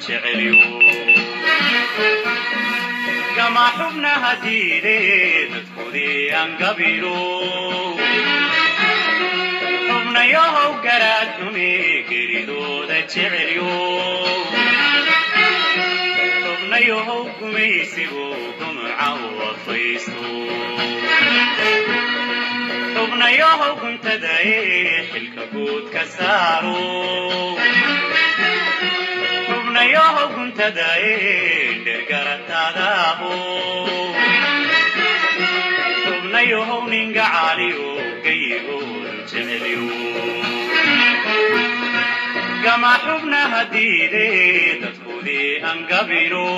jecelyo gama xubnaha diide dadkoodii angabiro xubnayahow garaadhume geridooda jecelyo xubnayahow gumaysigu gumca u afaysto xubnayahow guntada ee xilka guud ka saaro xubnayahow guntada ee dhergarataadaabo xubnayahow ninga caaliyo gayigoodu jecelyo gama xubnaha diide dadkoodii angabino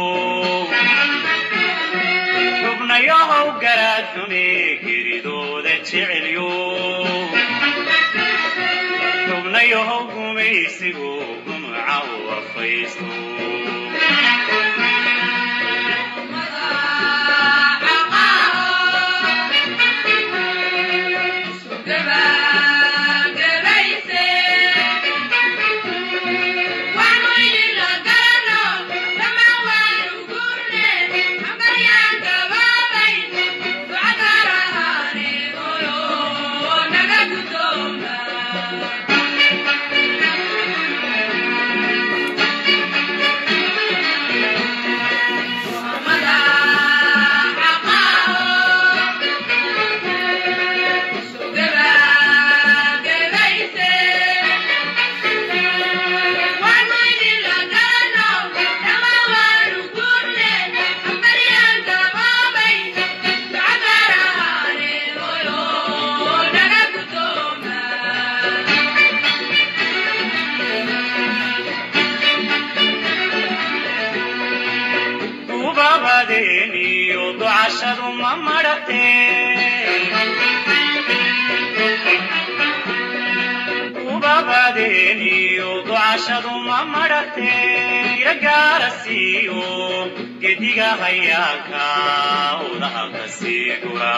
xubnayahow garaadhume geridooda jecelyo xubnayahow gumaysigu gumca u afaysto ubabadeeniyo ducashadu ma madhate ubabadeeniyo ducashadu ma madhate iragaara siiyo gediga hayaanka udaha ka sii gura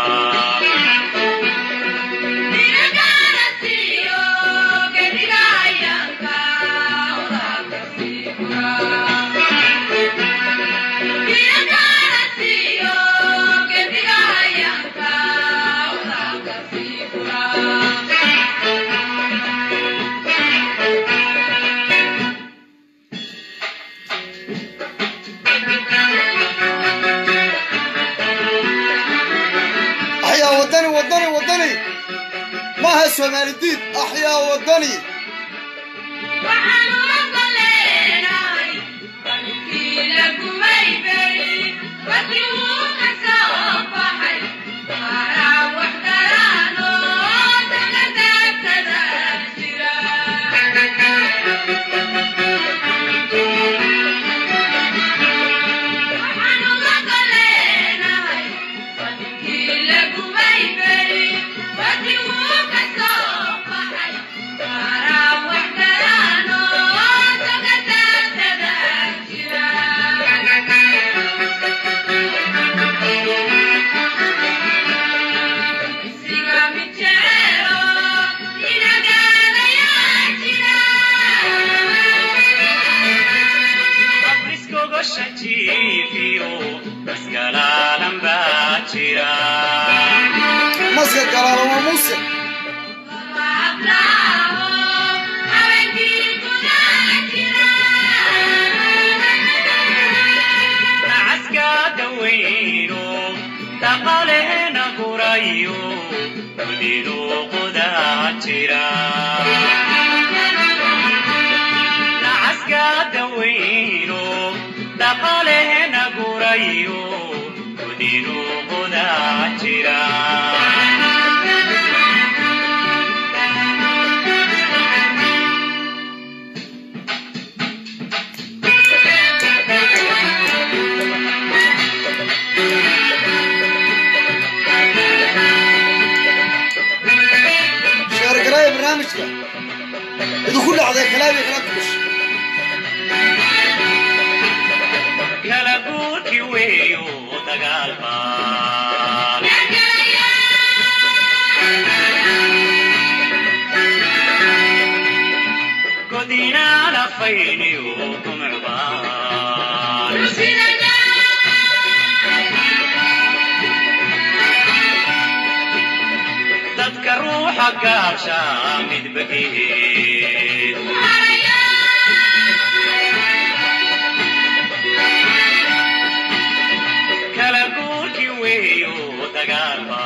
axyaa wadani wadani wadani maaha soomaali diid axyaa wadani abriskogosha jiifiyo masgalaalan baa jira maska galaala waa muuse nacaska dawayno dhaqaalehena gurayo gudidu qudaa jira nacaska dawayno dhaqaalehena gurayo gudidu qudaa jira sheergalaaya barnaamijka idinku dhacday kalaabi kala tukush kala guurki weeyo dagaal baan godinaana fayniyo kumcbaan dadka ruuxa gaabsha midbageed kala guurki weeyo dagaalba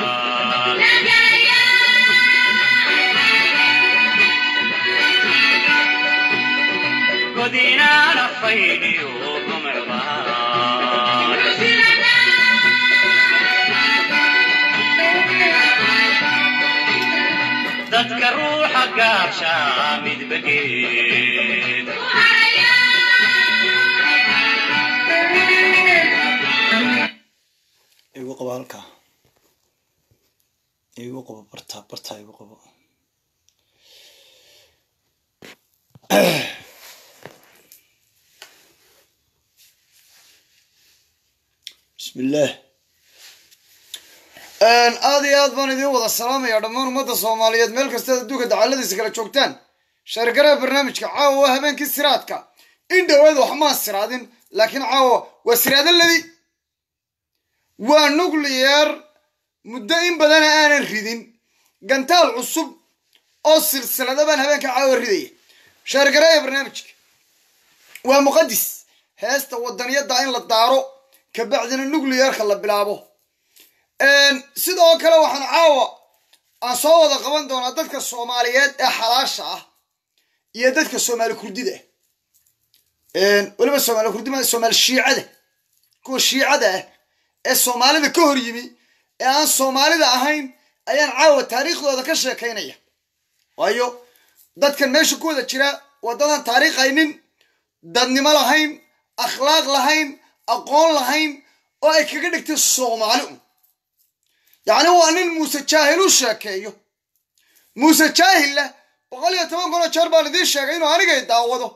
godinaana faydiyo gumcbaan dadka ruuxa gaabsha midbageed igu qabo halkaa igu qabo bartaa bartaa igu qabo bismi illaah aada iyo aad baan idiin wada salaamaya dhammaan ummadda soomaaliyeed meel kastaad adduunka dacaladiisa kala joogtaan shargaraha barnaamijka caawa waa habeenkii siraadka in dhowaad waxmaan siraadin laakiin caawa waa siraada ladi waa nuclear muddo in badana aanan ridin gantaal cusub oo silsilada baan habeenka caawa ridaya shaargareeya barnaamijka waa muqadis heesta wadaniyadda in la daaro kabacdina nuclearka la bilaabo sidoo kale waxaan caawa aan soo wada qaban doonaa dadka soomaaliyeed ee xalaasha ah iyo dadka soomaali kurdida ah weliba soomaali kurdima soomaali shiicada kuwa shiicada ah ee soomaalida ka hor yimi ee aan soomaalida ahayn ayaan caawa taariikhdooda ka sheekaynaya waayo dadkan meesha ku wada jira waddadan taariikhaynin dadnimo lahayn akhlaaq lahayn aqoon lahayn oo ay kaga dhigtay soomaali un yacni waa nin muuse jaahil u sheekeeyo muuse jaahilla boqol iyo toban kunoo jeer baan idiin sheegay inuu anigay daawado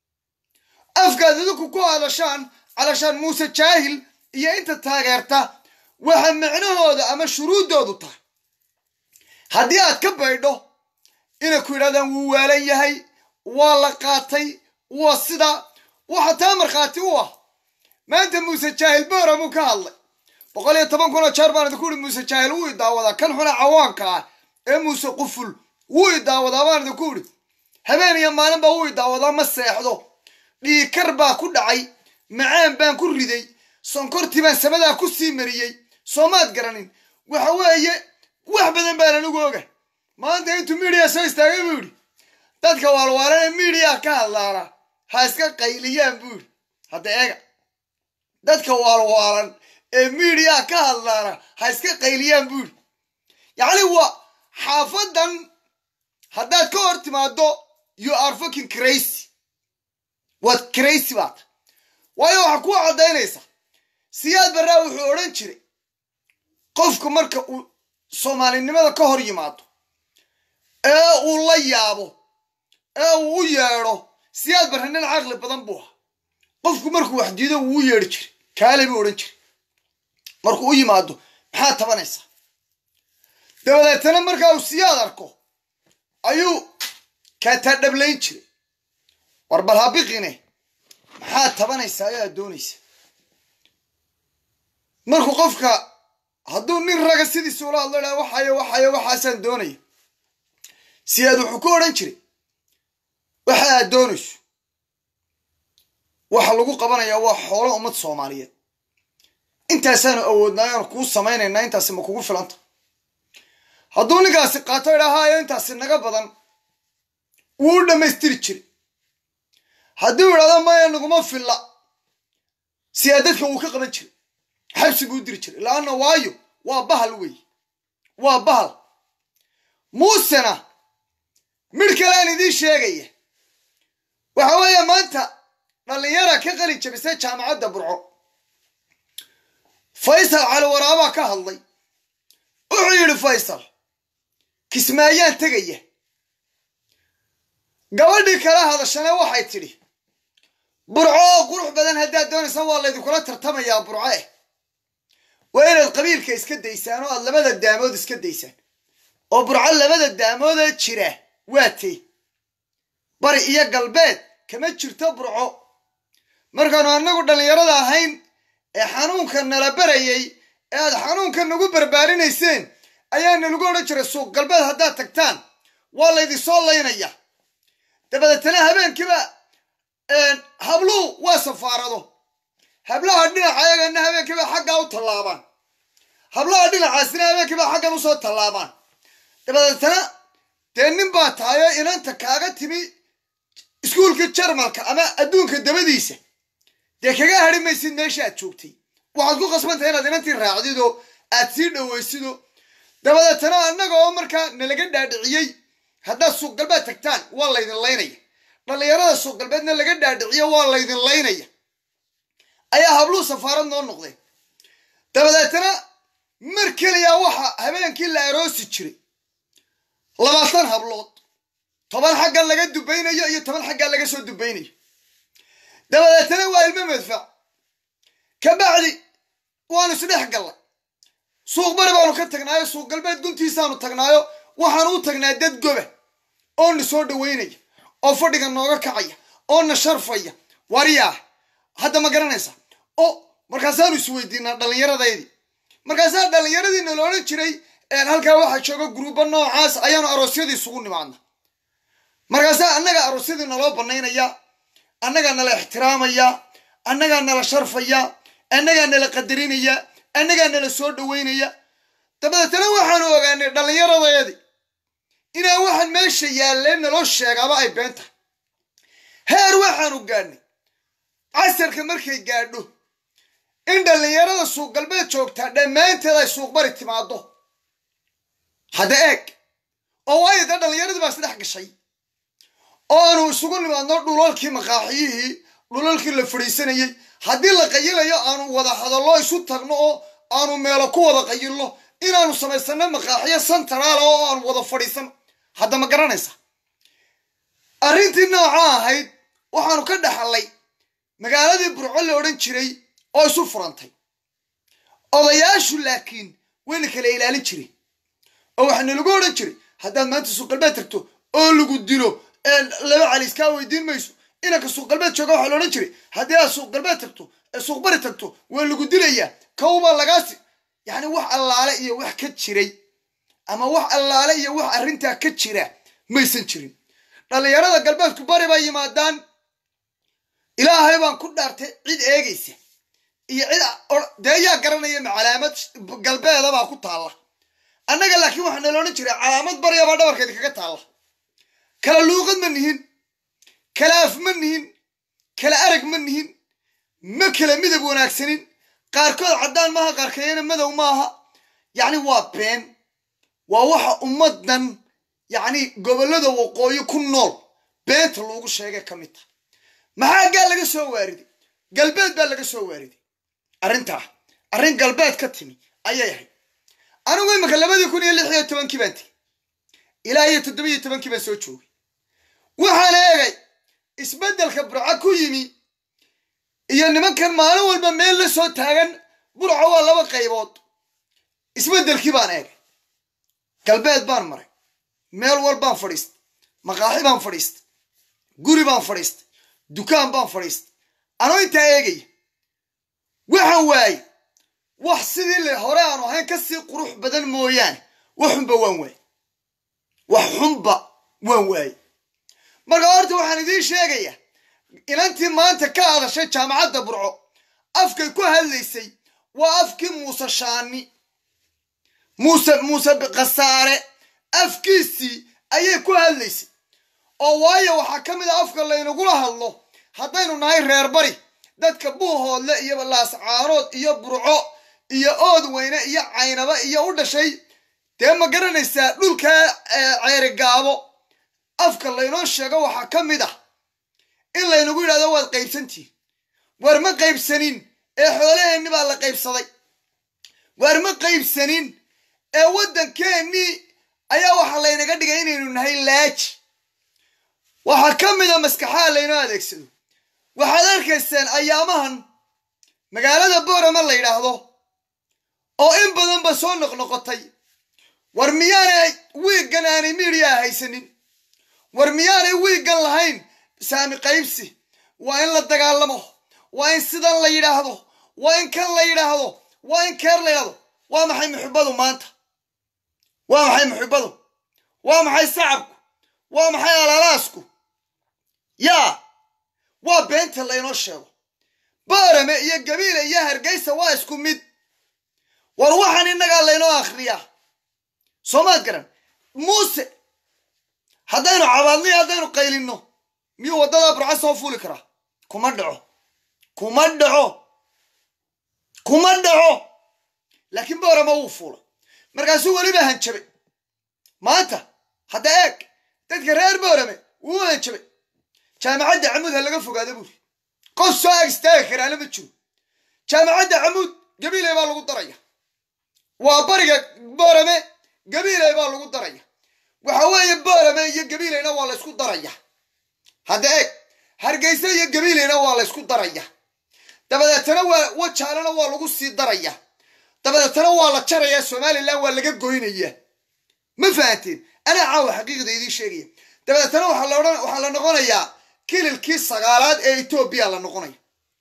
afkaad idinku ku hadashaan calashaan muuse jaahil iyo inta taageerta waxa micnahooda ama shuruuddoodu tahay haddii aad ka baydho inay ku yidhahdaan wuu waalan yahay waa la qaatay waa sida waxa taa markhaati u ah maanta muuse jaahil boora muu ka hadlay boqol iyo toban kunoo jeer baan idinku ihi muuse jaahil wuu i daawadaa kan xuna cawaanka ah ee muuse quful wuu i daawadaa baan idinku idhi habeen iyo maalinba wuu i daawadaa ma seexdo dhiikar baa ku dhacay macaan baan ku riday sonkortii baan samadaa ku sii mariyey soomaad garanin waxa weeye wax badan baan anigu oga maanta intuu midiya soo istaagay buu yidhi dadka waalwaalan ee midiya ka hadlaana ha iska qayliyaan buu yidhi hadda eega dadka waalwaalan ee midiya ka hadlaana ha iska qayliyaan buu yidhi yacni waa xaafadan haddaad ka hor timaado you are fucking crazy waad crazy baad waayo waxaa kuu caddaynaysa siyaad barraa wuxuu odhan jiray qofku marka uu soomaalinimada ka hor yimaado ee uu la yaabo ee uu u yeedho siyaad barre nin caqli badan buu ahaa qofku markuu wax diido wuu u yeedhi jiray kaale buu odhan jiray markuu u yimaado maxaad tabanaysaa dabadeetana markaa uu siyaad arko ayuu kaataa dhablayn jiray war bal habiqine maxaad tabanaysaa ayaad doonaysa markuu qofka hadduu nin raga sidiisa ula hadlo dhaa waxayo waxayo waxaasaan doonaya siyaad wuxuu ku odhan jiray waxa aad doonayso waxa lagu qabanayaa waa xoolo ummad soomaaliyeed intaasaanu awoodnaa aanu kuu samaynaynaa intaasi ma kugu filanta hadduu ninkaasi qaato idhaahayo intaasi naga badan wuu u dhammaystiri jiray hadduu idhahdo maya naguma filla siyaa dadka wuu ka qaban jiray xabsi buu diri jiray laanna waayo waa bahal wey waa bahal muusena midh kale aan idiin sheegaya waxa weeye maanta dhallinyara ka qalin jabisay jaamacadda burco faysal cali waraabaa ka hadlay wuxuu yidhi faysal kismaayaan tegaya gabadhii kala hadashana waxay tidhi burco oo qurux badan haddaad doonaysa waa laydinkula tartamayaa burco eh waa inaad qabiilka iska daysaan oo aad labada daamood iska daysaan oo burco labada daamoodee jira waa tey bari iyo galbeed kama jirto burco markaanu annagu dhallinyarada ahayn ee xanuunka nala barayay ee aad xanuunka nagu barbaarinayseen ayaa nalagu odhan jiray suuq galbeed haddaad tagtaan waa laydinsoo laynaya dabadeetana habeenkiiba habluhu waa safaarado hablaha dhinaca ayagana habeenkiiba xaggaa u tallaabaan hablaha dhinacaasina habeenkiiba xaggan usoo tallaabaan dabadeetana dee nin baa tahayo inanta kaaga timi iskuulkii jarmalka ama adduunka dabadiisa dee kaga hadhi maysid meesha aad joogtay waxaad ku qasbantahay inaad inantii raacdido aad sii dhowaysido dabadeetana annaga oo markaa nalaga dhaadhiciyey haddaad suuq galbeed tagtaan waa laydin laynaya dhallinyarada suuq galbeedna laga dhaadhiciyo waa laydin laynaya ayaa habluhu safaarad noo noqdeen dabadeetana mar keliya waxa habeenkii la aroosi jiray labaatan hablood toban xaggan laga dubaynayo iyo toban xaggan laga soo dubaynayo dabadeetana waa ilmo madfac ka bacdi waanu isdhex gallay suuq bari baanu ka tagnaayo suuq galbeed guntiisaanu tagnaayo waxaanu u tagnaa dad goba oo na soo dhaweynaya oo fadhiga nooga kacaya oo na sharfaya waryaah hadda ma garanaysa o markaasaanu isweydiinaa dhallinyaradaydii markaasaa dhallinyaradiina la odhan jiray halkaa waxaa jooga guruuba noocaas ayaanu aroosyadii isugu nimaadna markaasaa annaga aroosyadii naloo banaynaya annagaa nala ixtiraamaya annagaa nala sharfaya annagaa nala qadarinaya annagaa nala soo dhaweynaya dabadeetana waxaanu ogaanay dhallinyaradeedii inaan waxaan meesha yaalleen naloo sheegaaba ay been tahay heer waxaanu gaadhnay casarka markay gaadho in dhallinyarada suuq galbeed joogtaa dhammaanteed ay suuq bari timaado hadda eeg oo waayo dee dhallinyaradii baa isdhex gashay oo aanu isugu nimaadno dhulalkii maqaaxiyihii dhulalkii la fadhiisanayey haddii la qayilayo aanu wada hadallo isu tagno oo aanu meelo ku wada qayilno inaanu samaysano maqaaxiyo santaraala oo aanu wada fadhiisano hadda ma garanaysa arrintii nooca ahayd waxaanu ka dhaxallay magaaladii burco la odhan jiray oo isu furantay odayaashu laakiin wayna kala ilaalin jiray oo waxaana lagu odhan jiray haddaad maanta suuq galbeed tagto oo lagu dilo laba cali iskaa weydiin mayso inanka suuq galbeed jooga waxaa la odhan jiray haddii aad suuq galbeed tagto suuq bari tagto waa lagu dilayaa kawbaa lagaasi yacni wax allaale iyo wax ka jiray ama wax allaale iyo wax arrintaa ka jira maysan jirin dhallinyarada galbeedku bari bay yimaadaan ilaahay baan ku dhaartay cid eegaysa iyo cid dee yaa garanaya ma calaamad galbeedabaa ku taalla annaga laakiin waxaa nala odhan jiray calaamad baryabaa dhabarkeeda kaga taalla kala luuqad ma nihin kala af ma nihin kala arag ma nihin ma kala midab wanaagsanin qaarkood caddaan maaha qaarkeeyana madow maaha yacni waa been waa waxa ummaddan yacni gobollada waqooyi ku nool beenta loogu sheegay ka mid taha maxaa gaa laga soo waariday galbeed baa laga soo waariday arrintaa arrin galbeed ka timi ayay ahayd anigu imika labadii kun iyo lix iyo tobankii baan tegey ilaa iyo toddobiyo tobankii baan soo joogay waxaan eegay isbeddelka burco ku yimi iyo nimankan maalin walba meel la soo taagan burco waa laba qaybood isbeddelkii baan eegay galbeed baan maray meel walbaan fadhiistay maqaaxi baan fadhiistay guri baan fadhiistay dukaan baan fadhiistay anoo intaa eegaya waxaan waayey wax sidii le hore aanu ahayn ka sii qurux badan mooyaane wax xunba waan waayey wax xunba waan waayey marka horta waxaan idiin sheegayaa inantii maanta ka hadashay jaamacadda burco afkay ku hadlaysay waa afkii muuse shaani muuse muuse khasaare afkiisii ayay ku hadlaysay oo waayo waxaa ka mid a afka laynagula hadlo haddaynu nahay reer bari dadka buuhoodle iyo laascaanood iyo burco iyo ood weyne iyo caynaba iyo u dhashay dee ma garanaysaa dhulkaa ceeri gaabo afka laynoo sheego waxaa ka mid ah in laynagu yidhahdo waad qaybsantihin waar ma qaybsanin ee xoolaheenni baa la qaybsaday waar ma qaybsanin ee waddankeennii ayaa waxaa laynaga dhigay inaynu nahay laaji waxaa ka mid a maskaxaha laynoo adeegsado waxaad arkayseen ayaamahan magaalada boorama la yidhaahdo oo in badanba soo noqnoqotay war miyaanay wiiggan aanay miidiyaa haysanin war miyaanay wiiggan lahayn saami qaybsi waa in la dagaalamo waa in sidan la yidhaahdo waa in kan la yidhaahdo waa in keer la yidhahdo waa maxay muxibbadu maanta waa maxay muxibbadu waa maxay sacabku waa maxay alalaasku yaa waa beenta laynoo sheego boorame iyo gabiile iyo hargeysa waa isku mid war waxaan innagaa laynoo akhriyaa soomaad garan muuse haddaynu cabaadniyo haddaynu qaylinno miyuu waddadaa burca soo fuuli karaa kuma dhaco kuma dhaco kuma dhaco laakiin boorama wuu fuulay markaasuu weliba hanjabay maanta hadda eeg dadka reer boorame wuu hanjabay jaamacadda camuud ha laga fogaada buuri qof soo ag istaagi karaana ma jiro jaamacadda camuud gabiiley baa lagu daraya waa bariga boorame gabiiley baa lagu daraya waxa weeye boorame iyo gabiileyna waa la ysku daraya hadda eeg hargeysa iyo gabiileyna waa la ysku daraya dabadeetana waa wajaalana waa lagu sii daraya dabadeetana waa la jaraya somalilan waa laga goynaya ma fahanteen anaa caawa xaqiiqda idiin sheegaya dabadeetana waxaa la odhan waxaa la noqonayaa kililkii sagaalaad ee etoobiya la noqonaya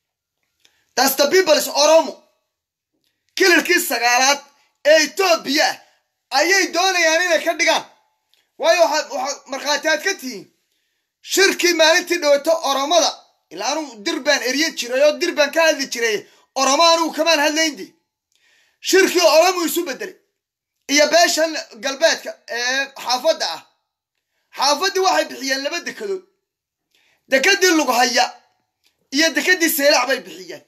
thats the peoples oromo kililkii sagaalaad ee etoobiya ayay doonayaan inay ka dhigaan waayo waxaad waxaad markhaati aad ka tihiin shirkii maalintii dhawato oromada ilaa anugu dir baan eryan jiray oo dir baan ka hadli jiray oromo anugu kamaan hadlayndi shirkii oromu isu bedelay iyo beeshan galbeedka ee xaafadda ah xaafaddii waxay bixiyeen laba dekedood dekedii lughaya iyo dekedii seylac bay bixiyeen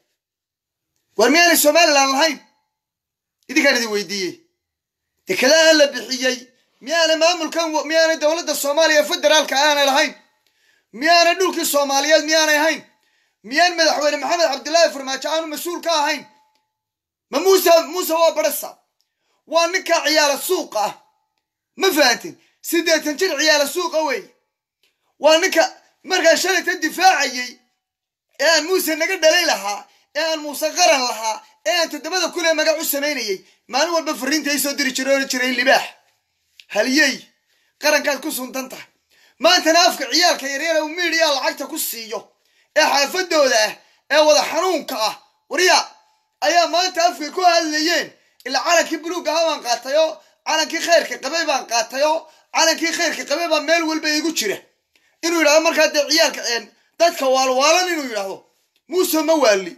war miyaanay somalilan lahayn idinkaan idin weydiiyey dekedahan la bixiyey miyaanay maamulkan miyaanay dowladda soomaaliya federaalka aanay lahayn miyaanay dhulkii soomaaliyeed miyaanay ahayn miyaan madaxweyne maxamed cabdillaahi farmaajo aanu mas-uul ka ahayn ma muuse muuse waa barasa waa ninkaa ciyaala suuqa ah ma fahantin siddeetan jir ciyaala suuqa weeye waa ninka markaa shalayta difaacayey ee aan muuse naga dhalay lahaa ee aan muuse qaran lahaa ee aan toddobada kun ee magac u samaynayey maalin walba fariinta ay soo diri jiray ohan jiray libaax haliyey qarankaad ku suntan tahay maantana afka ciyaalka yaryara uu miidhiyaa lacagta ku siiyo ee xaafadooda ah ee wada xanuunka ah warya ayaa maanta afkay ku hadlayeen ilaa calankii buluug aha baan qaatay oo calankii khayrka qabay baan qaatay oo calankii khayrka qabay baa meel walba igu jira inuu yidhahdo markaa dee ciyaalka dadka waalwaalan inuu yidhaahdo muuse ma waali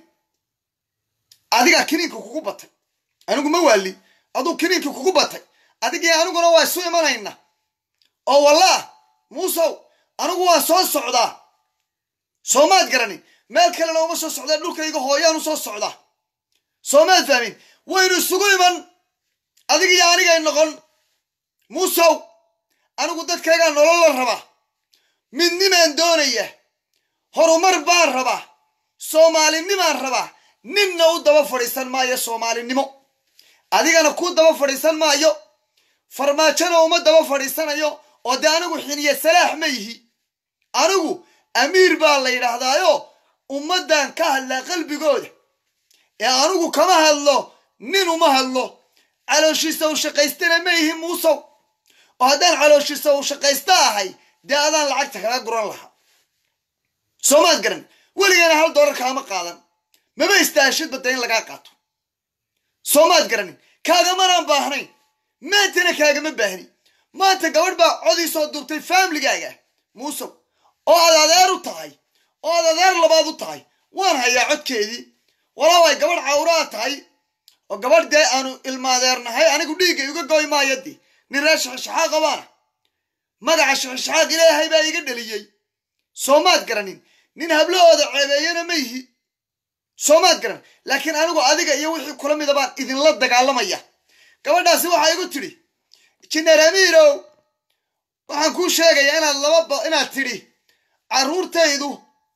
adigaa kiniinka kugu batay anigu ma waali aduu kiniinka kugu batay adigii aniguna waa isu imanayna oo wallah muusow anigu waan soo socdaa soomaad garanin meel kalena uma soo socdaa dhulkayga hooyaan u soo socdaa soomaad fahmin waynu isugu iman adigiyo anigay noqon muusow anigu dadkaygaa nolol la rabaa midnimaan doonaya horumar baan rabaa soomaalinimaan rabaa ninna u daba fadhiisan maayo soomaalinimo adigana kuu daba fadhiisan maayo farmaajona uma daba fadhiisanayo oo dee anigu xiniye salaax ma yihi anigu amiir baa la yidhaahdaayo ummaddan ka hadlaa qalbigooda ee anigu kama hadlo nin uma hadlo calooshiisa u shaqaystana ma yihi muusow oo haddaan calooshiisa u shaqaysta ahay dee adaan lacagta kaga guran lahaa soomaad garan weligeena hal doolar kaama qaadan maba istaashid badda in lagaa qaato soomaad garanin kaagamanaan baahnayn maantana kaagama baahni maanta gabadh baa codii soo duubtay faamiligaaga muusow oo aad adeer u tahay oo aad adeer labaad u tahay waan hayaa codkeedii walaa way gabadh cawraa tahay oo gabadh dee aanu ilmaadeernahay anigu dhiigga iga goy maayadii nin reer shaxishaxaaq qabaana magaca shaxishaxaaq ilaahay baa iga dhaliyey soomaad garanin nin hablahooda ceebeeyana ma yihi soomaad garan laakiin anigu adiga iyo wixii kula mida baan idinla dagaalamaya gabadhaasi waxaa igu tidhi jineer amiirow waxaan kuu sheegayaa inaad laba inaad tidhi carruurtaydu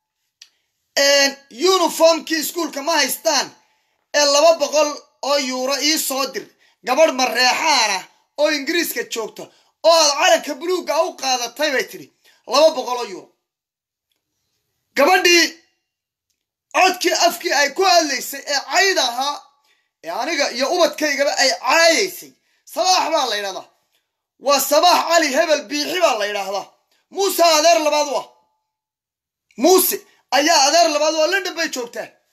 yuniformkii iskuolka ma haystaan ee laba boqol oo yuuro ii soo dir gabadh mareexaana oo ingiriiska joogta oo aad calanka buluugga u qaadatay bay tidhi laba boqol oo yuuro gabadhii codkii afkii ay ku hadlaysay ee cayd ahaa ee aniga iyo ubadkaygaba ay caayaysay sabaax baa la yidhahdaa waa sabaax cali hebel biixi baa la yidhaahdaa muuse adeer labaad u ah muuse ayaa adeer labaad u ah london bay joogtaa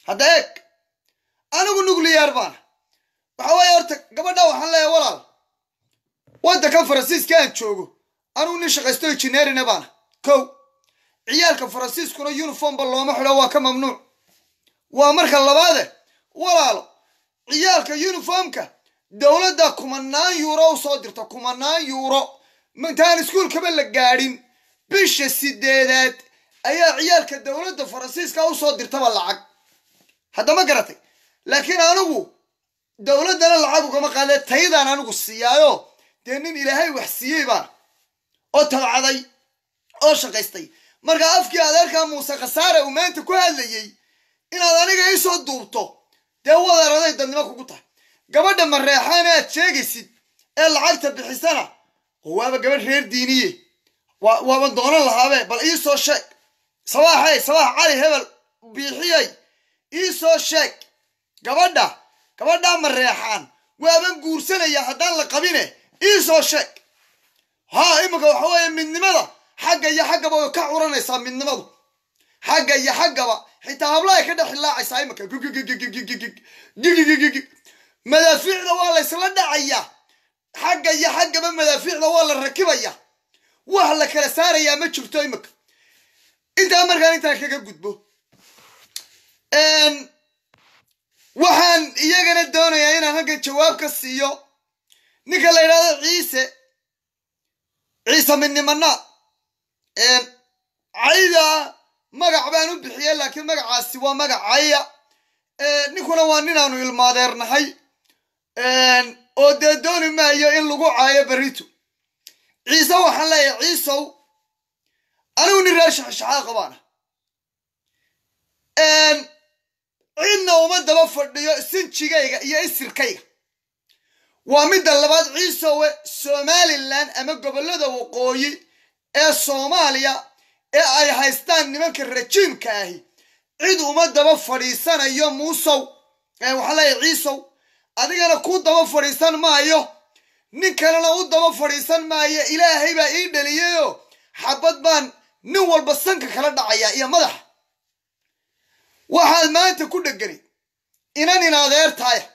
hadda eeg anigu nuclear baana waxa weeye horta gabadha waxaan leeyahay walaal waddankan faransiiska aan joogo anigu nin shaqaysto injineerina baana kow ciyaalka faransiiskuna uniformba looma xidho waa ka mamnuuc waa marka labaade walaalo ciyaalka uniformka dowladda kumanaan yuuro u soo dirta kumanaan yuuro intaan iskuulkaba la gaadhin bisha sideedaad ayaa ciyaalka dowladda faransiiska usoo dirtaba lacag haddama garatay laakiin anigu dowladdana lacag ugama qaadee taydaan anigu siiyaayo dee nin ilaahay wax siiyey baan oo tabcaday oo shaqaystay marka afkii adeerkaa muuse khasaare uu maanta ku hadlayey inaad aniga iisoo duubto dee wadaraday dadnimo kugu tahay gabadha mareexaana aad sheegaysid ee lacagta bixisana oo waaba gabadh reer diiniye waaba doonan lahaabe bal iisoo sheeg sabaaxey sabaax cali hebel biixiyey iisoo sheeg gabadha gabadhaa mareexaan waaban guursanaya haddaan la qabine iisoo sheeg haa iminka waxa weeye midnimada xagga iyo xaggaba way ka curanaysaa midnimadu xagga iyo xaggaba xitaa hablahay ka dhex hilaacaysaa iminka gigigigigigigigigigig madaafiicda waa laysla dhacaya xagga iyo xaggaba madaafiicda waa la rakibaya wax la kala saarayaa ma jirto iminka intaa markaan intaan kaga gudbo waxaan iyagana doonayaa inaan halkan jawaab ka siiyo ninka la yidhahdo ciise ciise midnimana cayda magac baan u bixiyey laakiin magacaasi waa magac caya ninkuna waa ninaanu ilmaadeernahay oo dee dooni maayo in lagu caayo berito ciise waxaan leeyahay ciisow anigu nin reer shaxshaxaaqa baana cidna uma daba fadhiyo sinjigayga iyo isirkayga waa midda labaad ciisowe somalilan ama gobollada waqooyi ee soomaaliya ee ay haystaan nimanka rajiimka ahi cid uma daba fadhiisanayo muusow waxaan leeyahay ciisow adigana kuu daba fadhiisan maayo nin kalena u daba fadhiisan maayo ilaahay baa ii dhaliyayoo xabad baan nin walba sanka kala dhacayaa iyo madaxa waxaad maanta ku dhegani inan in adeertaaya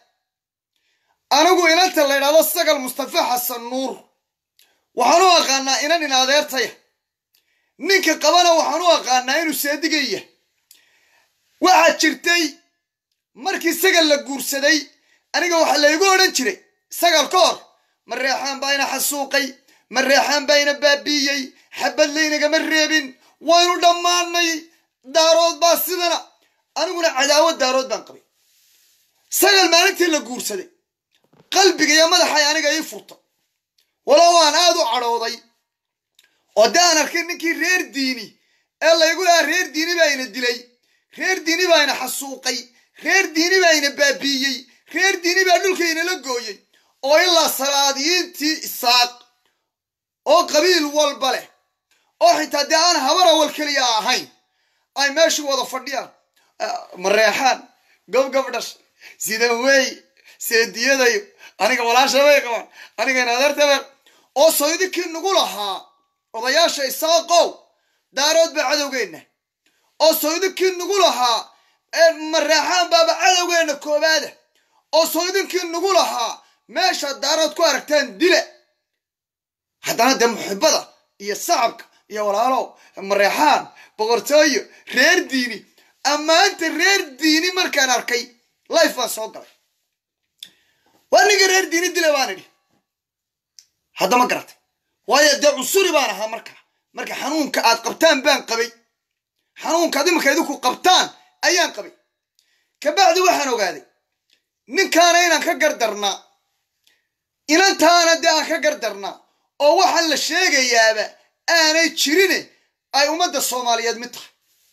anigu inanta la ydhahdo sagal mustafa xasan nuur waxaan u aqaanaa inan in adeertaya ninka qabana waxaan u aqaanaa inuu seedigaya waxaa jirtay markii sagal la guursaday aniga waxaa laygu odhan jiray sagal ka hor mareexaan baa ina xasuuqay mareexaan baa ina baabiiyey xabad laynagama reebin waynu dhammaanay daarood baa sidana aniguna cadaawad daarood baan qabay sagal maalintii la guursaday qalbiga iyo madaxay aniga ii furta walow aan aad u cadhooday oo dee aan arkay ninkii reer diini ee laygu lahaa reer diini baa ina dilay reer diini baa ina xasuuqay reer diini baa ina baabiiyey reer diini baa dhulkaynala gooyey oo ilaa salaadiyiintii isaaq oo qabiil walba leh oo xitaa dee aan habar awal keliya ahayn ay meeshu wada fadhiyaan mareexaan gobgob dhash sidan wey seediyadayo aniga walaasha bay qabaan aniga inadeertabay oo soydinkii nagu lahaa odayaasha isaaqow daarood baa cadowgeenna oo soydinkii nagu lahaa mareexaan baaba cadowgeenna koobaada oo soydinkii nagu lahaa meesha daarood ku aragtaan dila haddana dee muxibada iyo sacabka iyo walaalow mareexaan boqortooyo reer diini ammaanta reer diini markaan arkay life baan soo galay waa ninka reer diini dila baan idhi haddama garatay waayo dee cusuri baan ahaa markaa marka xanuunka aad qabtaan baan qabay xanuunkaad imanka idinku qabtaan ayaan qabay kabacdi waxaan ogaaday ninkaana inaan ka gardarnaa inantaana dee aan ka gardarnaa oo waxaan la sheegayaaba aanay jirine ay ummadda soomaaliyeed mid tahay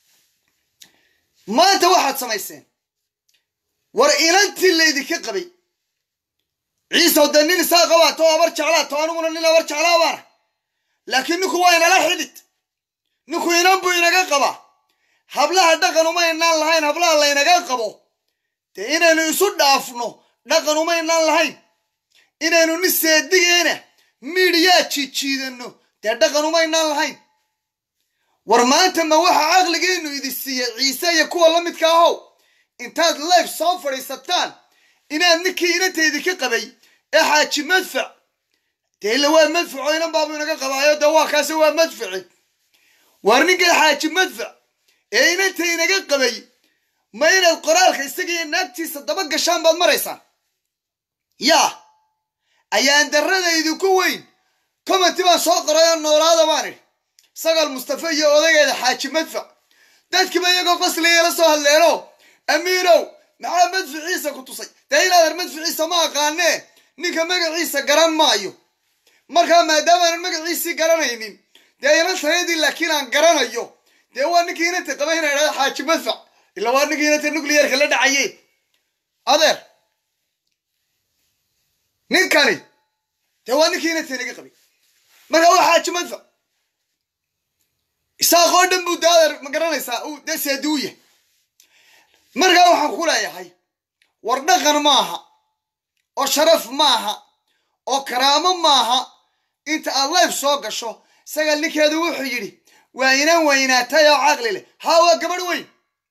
maanta waxaad samayseen war inantii laydinka qabay ciisow dee nin isaa qabaa too habar jeclaa too aniguna nin habar jeclaa baana laakiin ninku waa inala xidhid ninku inan buu inaga qabaa hablaha dhaqan uma inaan lahayn hablaha laynaga qabo dee inaynu isu dhaafno dhaqan uma inaan lahayn inaynu nin seedigeena miidhiyaa jiijiidano dee dhaqan uma inaan lahayn war maanta ma waxa caqligiinu idi siiyey ciise iyo kuwa la midka ahow intaad life soo fadhiisataan inaad ninkii inanteydii ka qabay ee xaaji madfac dee ila waa madfaco inan baabu inaga qabaayo dee waa kaase waa madfaci waar ninkan xaaji madfac ee inanta inaga qabay ma inaad qoraalka isagiiyo naagtiisa daba gashaan baad maraysaan yaa ayaan darradaydu ku weyn commenti baan soo qoray oo noolaada baan idhi sagaal mustafa iyo odageeda xaaji madfac dadkiiba iyagoo qosliya la soo hadleeno amiinow maxaa madficiisa ku tusay dee inaadan madficiisa ma aqaanee ninka magaciisa garan maayo markaa maadaamaanan magaciisii garanaynin dee inantayadii laakiin aan garanayo dee waa ninkii inanta qaba ina idhahda xaaji madfac ila waa ninkii inanta nuclearka la dhacaye adeer ninkani dee waa ninkii inanta inaga qabay markaa waa xaaji madfac isaaqoo dhan buu de adeer ma garanaysaa uu dee seeduuya markaa waxaan ku leeyahay war dhaqan maaha oo sharaf maaha oo karaamo maaha inta aad life soo gasho isaga ninkeedu wuxuu yidhi waa inan weynaatay oo caqli leh haa waa gabadh weyn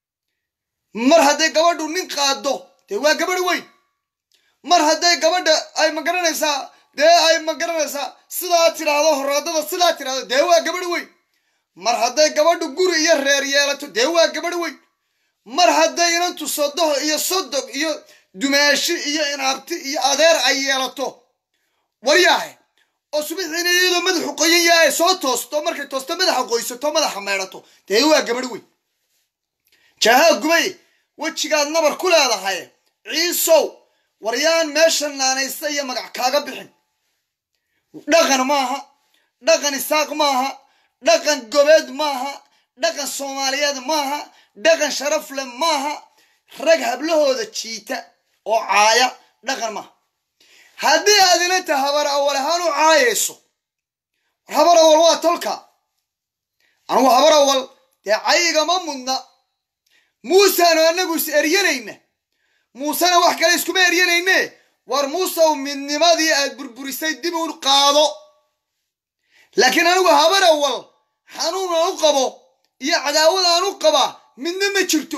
mar hadday gabadhu nin qaado dee waa gabadh weyn mar hadday gabadha ay ma garanaysaa dee ay ma garanaysaa sidaa tidhaahdo horaadada sidaa tidhahdo dee waa gabadh weyn mar hadday gabadhu guri iyo reer yeelato dee waa gabadh weyn mar hadday inantu sodoh iyo sodog iyo dumaashi iyo inaabti iyo adeer ay yeelato waryaahe oo subaxiina iyadoo madaxu qoyan yahay soo toosto markay toosto madaxa qoysato madaxa meedhato dee waa gabadh weyn jaahaa gubay wejigaad nabar ku leedahay ciisow waryaan meesha naanaysta iyo magac kaaga bixin dhaqan maaha dhaqan isaaq maaha dhaqan gobeed maaha dhaqan soomaaliyeed maaha dhaqan sharaf leh maaha rag hablahooda jiita oo caaya dhaqan maaha haddii aad inanta habar awal ahaan u caayayso habar awal waa tolka anugu habar awal dee cayigama mudna muuseanu anagu is eryanayna muusena wax kale iskuma eryanayne war muusew midnimadii aad burburisay dib u qaado laakiin anigu habar awal xanuun aan u qabo iyo cadaawad aan u qabaa midna ma jirto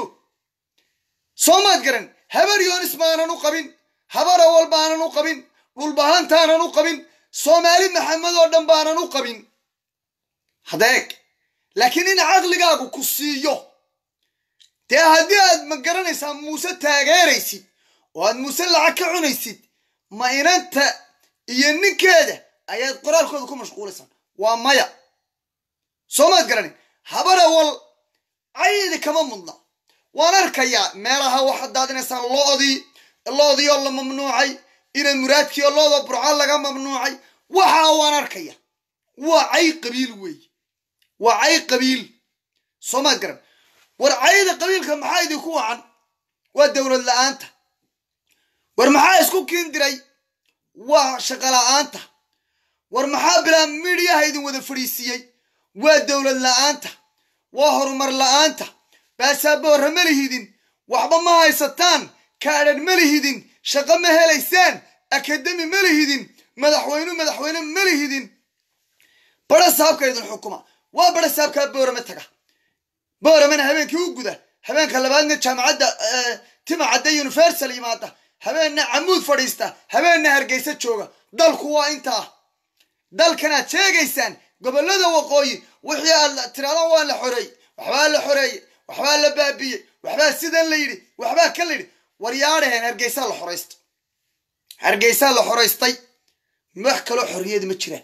soo maad garan habar yoonis baanan u qabin habar awal baanan u qabin dhulbahantaanan u qabin soomaali maxamed oo dhan baanan u qabin hadeeg laakiin in caqligaagu ku siiyo dee haddii aad ma garanaysaa muuse taageeraysid oo aad muuse lacag ka cunaysid ma inanta iyo ninkeeda ayaad qoraalkooda ku mashquulaysaan waa maya soo maad garanin habar awal caydi kama mudna waan arkayaa meelaha waxaad daadinaysaan loodii loodii oo la mamnuucay ina muraadkii oo looda burco laga mamnuucay waxaa waan arkaya waa cay qabiil weeye waa cay qabiil soo maad garan war cayda qabiilka maxaa idinku wacan waa dowlad la-aanta war maxaa isku kiin diray waa shaqo la-aanta war maxaa bilaa midiyaha idin wada fadhiisiiyey waa dowlad la-aanta waa horumar la-aanta baasaboorra ma lihidin waxba ma haysataan kaadhan ma lihidin shaqo ma helaysaan akademi ma lihidin madaxweynu madaxweyne ma lihidin bara saabka idin xukuma waa bara saabkaa boorame taga booramena habeenkii u guda habeenka labaadna jaamacadda tima cadde universal yimaada habeenna camuud fadhiista habeenna hargeysa jooga dalku waa intaa dalkanaad sheegaysaan gobollada waqooyi wixii aad tiraadaan waa la xoreeyey waxbaa la xoreeyey waxbaa la baabiyey waxbaa sidan la yidhi waxbaa ka la yidhi waryaadhaheen hargeysaa la xoraysta hargeysaa la xoraystay wax kaloo xorriyadi ma jiraan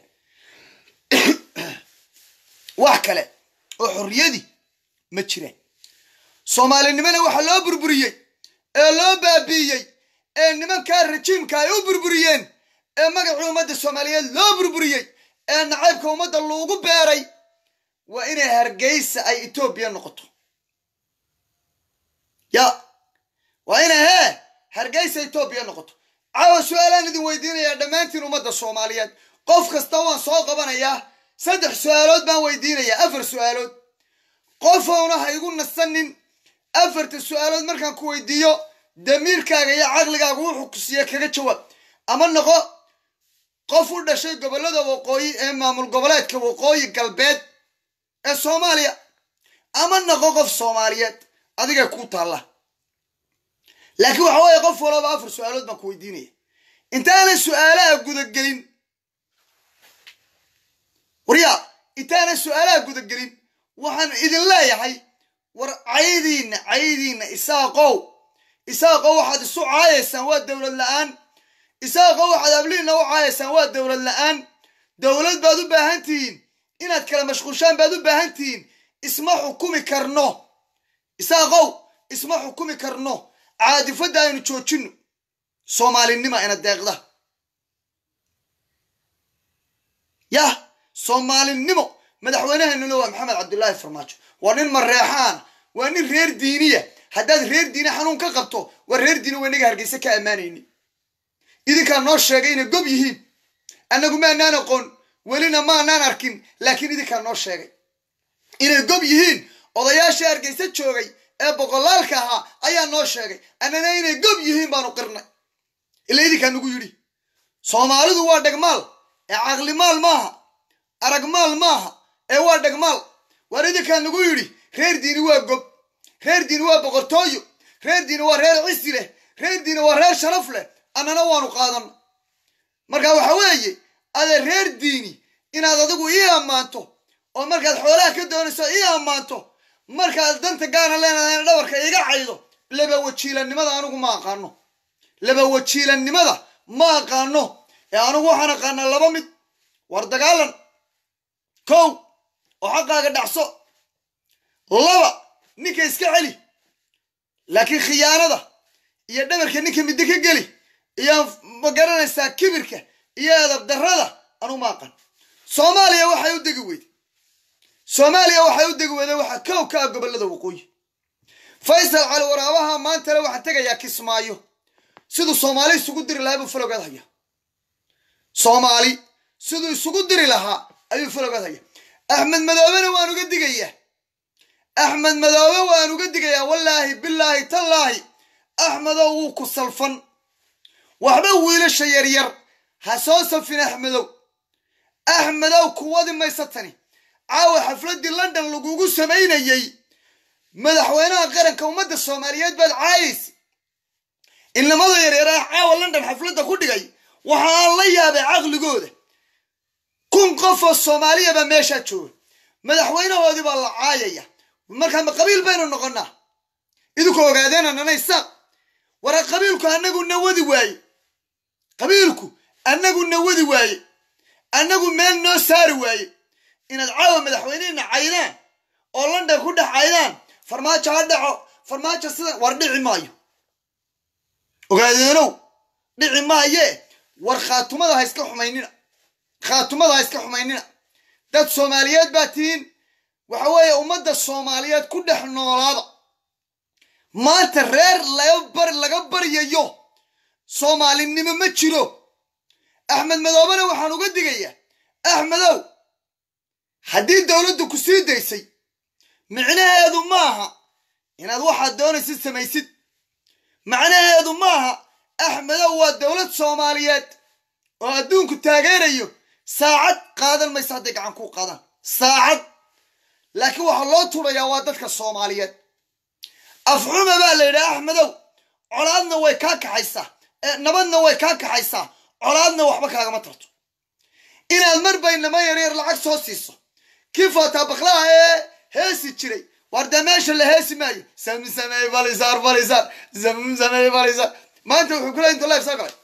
wax kale oo xorriyadii ma jiraan soomaalinimona waxaa loo burburiyey ee loo baabiiyey ee nimankaa rajiimka ay u burburiyeen ee magacii ummadda soomaaliyeed loo burburiyey ee nacaybka ummadda loogu beeray waa inay hargeysa ay etoobiya noqoto ya waa inay hee hargeysa etoobiya noqoto caawa su-aalaan idin weydiinayaa dhammaantiin ummadda soomaaliyeed qof kasta waan soo qabanayaa saddex su-aalood baan weydiinayaa afar su-aalood qofowna ha igu nasanin afarta su-aalood markaan ku weydiiyo damiirkaaga iyo caqligaaga wuxuu ku siiya kaga jawaab ama noqo qof u dhashay gobollada waqooyi ee maamul goboleedka waqooyi galbeed ee soomaaliya ama noqo qof soomaaliyeed adigay kuu taalla laakiin waxa weeye qof walaba afar su-aalood baan ku weydiinaya intaanan su-aalaha gudagelin waryaa intaanan su-aalaha gudagelin waxaan idin leeyahay war caydiinna caydiinna isaaqow isaaqow waxaad isu caayaysaan waa dowlad la-aan isaaqow waxaad abliinna u caayaysaan waa dowlad la-aan dowlad baad u baahan tihiin inaad kala mashquushaan baad u baahan tihiin isma xukumi karno isaaqow isma xukumi karno caadifadda aynu joojinno soomaalinima ina deeqda yah soomaalinimo madaxweyneheenuna waa maxamed cabdulaahi farmaajo waa nin mareexaana waa nin reer diiniya haddaad reer diini xanuun ka qabto waa reer diini waa inaga hargeysa ka ammaanayni idinkaa noo sheegay inay gob yihiin annagu maanaan aqoon welina maanaan arkin laakiin idinkaa noo sheegay inay gob yihiin odayaashii hargeysa joogay ee boqolaalka ahaa ayaa noo sheegay annana inay gob yihiin baanu qirnay ila idinkaa nagu yidhi soomaalidu waa dhegmaal ee caqlimaal maaha aragmaal maaha ee waa dhegmaal waar idinkaa nagu yidhi reer diini waa gob reer diini waa boqortooyo reer diini waa reer cisi leh reer diini waa reer sharaf leh annana waanu qaadanno marka waxa weeye adee reer diini inaad adigu ii ammaanto oo markaad xoolaha ka doonayso ii ammaanto markaad danta gaana leenahay dhabarka iga caydo laba wajiilannimada anigu ma aqaano laba wajiilannimada ma aqaano ee anigu waxaan aqaanaa laba mid war dagaalan kow oo xaqaaga dhacso laba ninka iska celi laakiin khiyaanada iyo dhabarka ninka middo ka geli iyo ma garanaysaa kibirka iyo edab darrada anigu ma aqaan soomaaliya waxay u degi weyday soomaaliya waxay u degi weyday waxaa kow ka ah gobollada waqooyi faysal cali waraabaha maantale waxaa tegayaa kismaayo siduu soomaali isugu diri lahaa buu falogeed haya soomaali siduu isugu diri lahaa ayuu falogeed haya axmed madoobena waan uga digayaa axmed madoobe waan uga digayaa wallaahi bilaahi tallaahi axmedow wuu ku salfan waxba wiilasha yaryar ha soo safin axmedow axmedow kuwadi maysa tani caawa xafladdii london lagugu samaynayey madaxweynaha qaranka ummadda soomaaliyeed baad caayaysa inamada yaryaraha caawa london xafladda ku dhigay waxa aan la yaabay caqligooda kun qof oo soomaaliya baa meeshaa jooga madaxweynahoodii baa la caayaya markaa ma qabiil baynu noqonnaa idinku ogaadeena nanaysa wara qabiilku annagu nawadi waaye qabiilku annagu nawadi waaye annagu meel noo saari waaye inaad caawa madaxweynehena caydaan oo london ku dhex caydaan farmaajo ha dhaco farmaajo sidan war dhici maayo ogaadeenow dhici maaye war khaatumada ha iska xumaynina khaatumada ha iska xumaynina dad soomaaliyeed baa tihiin waxa weeye ummadda soomaaliyeed ku dhex noolaada maanta reer laga laga baryayo soomaalinimo ma jiro axmed madoobena waxaan uga digayaa axmedow haddii dowladdu ku sii daysay micnaheedu maaha inaad waxaad doonaysid samaysid macnaheedu maaha axmedow waa dowlad soomaaliyeed oo adduunku taageerayo saacad qaadan maysa hadday gacan kuu qaadaan saacad laakiin waxaa loo turayaa waa dadka soomaaliyeed afxuma baa la yidhaha axmedow colaadna way kaa kaxaysaa nabadna way kaa kaxaysaa colaadna waxba kaagama tarto inaad marba inama yaryar lacag soo siiso kii footaa baklaha ee heesi jiray war dee meesha la heesi maayo samsamey balisaar balisaar samsamey balisaar maanta wuxuu kula inta life soo galay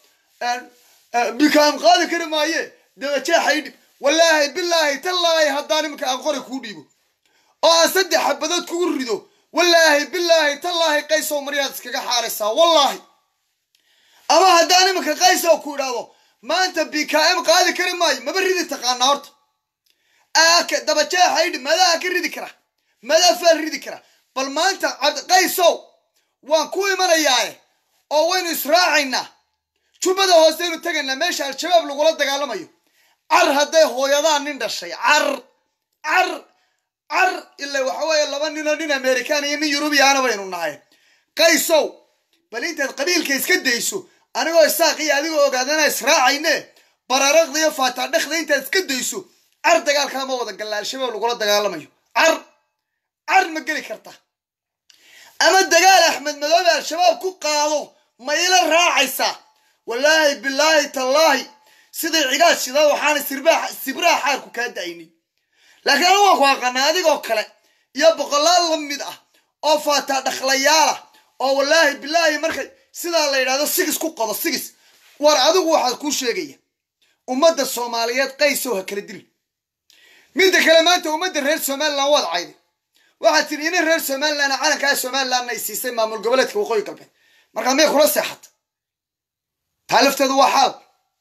bikaam qaadi kari maaye dabajeexay dhib wallaahi bilaahi tallaahi haddaan iminka aan qori kuu dhiibo oo aan saddex xabadood kugu rido wallaahi bilaahi tallaahi qaysow maryaad iskaga xaaraysaa wallaahi ama haddaan iminka qaysow ku idhaahdo maanta b k m qaadi kari maayo maba ridi taqaanaa horta aaka dabajeexay dhib madaa ka ridi kara madaa faal ridi kara bal maanta cabdiqaysow waan ku imanayaae oo waynu israacaynaa jubbada hooseynu tegaynaa meesha al-shabaab lagula dagaalamayo car hadday hooyadaan nin dhashay car car car ila waxa weeye laba ninoo nin american iyo nin yurubiyaana baynu nahay qaysow bal intaad qabiilka iska dayso anigoo isaaq iyo adigoo ogaadana israacayne bararaqda iyo faataadhekda intaad iska dayso car dagaalkaa ma wada galla al-shabaab lagula dagaalamayo car car ma geli karta ama dagaal axmed madoobe al-shabaab ku qaado ma ila raacaysaa wallaahi bilaahi tallaahi siday cigaad shidaa waxaana sirbaax sibraha xaarku kaa da'aynin laakiin anigu waan ku aqaanaa adigoo kale iyo boqolaal la mid ah oo faataa dhakhlayaala oo wallaahi bilaahi markay sidaa la yidhahdo sigis ku qodo sigis war adigu waxaad kuu sheegaya ummadda soomaaliyeed qaysow ha kala dilin midda kale maanta ummadda reer somalilan waad cayday waxaad tidhi inin reer somalilan calankaa somalilanna ay siisay maamul goboleedka waqooyi galbeed markaa miyay kula seexata taa lafteedu waa xaal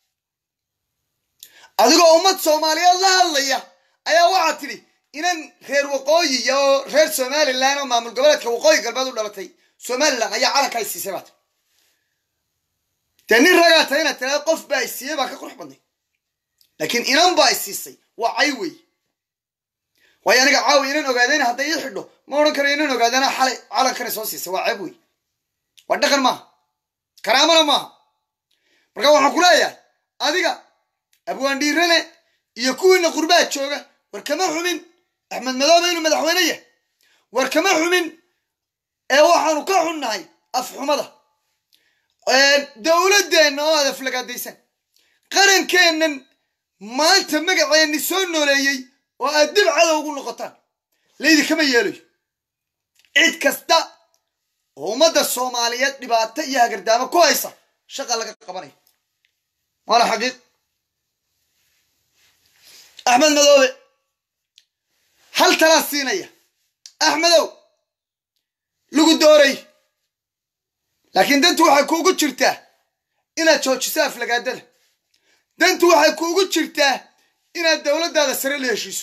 adigoo ummad soomaaliyeed la hadlaya ayaa waxaad tidhi inan reer waqooyi iyo reer somalilan oo maamul goboleedka waqooyi galbeed u dhalatay somalilan ayaa calankaa ay siisay baad dee nin ragaa tahay inaad tiraada qof baa ay siiyey baa ka qurux badnay laakiin inan baa ay siisay waa cay wey waayo aniga caawi inan ogaadayna hadday ii xidho ma odhan karo inan ogaadana xalay calankana soo siisay waa ceeb wey waa dhaqan maaha karaamana maaha marka waxaan ku leeyahay adiga abwaandhiirane iyo kuwiina qurbaha jooga war kama xumin axmed madoobe inuu madaxweyne yahay war kama xumin ee waxaanu ka xunnahay afxumada dowladdeenna oo aad aflagaadaysan qarankeennan maanta magaceenni soo nooleeyey oo aad dib cadow ugu noqotaan laydinkama yeelayo cid kasta oo ummadda soomaaliyeed dhibaato iyo hagardaamo ku haysa shaqa laga qabanaya waana xaqiiq axmed madoobe hal talaa siinaya axmedow lagu dooray laakiin dantu waxay kuugu jirtaa inaad joojiso aflagaadada dantu waxay kuugu jirtaa inaad dowladdaada sare la heshiiso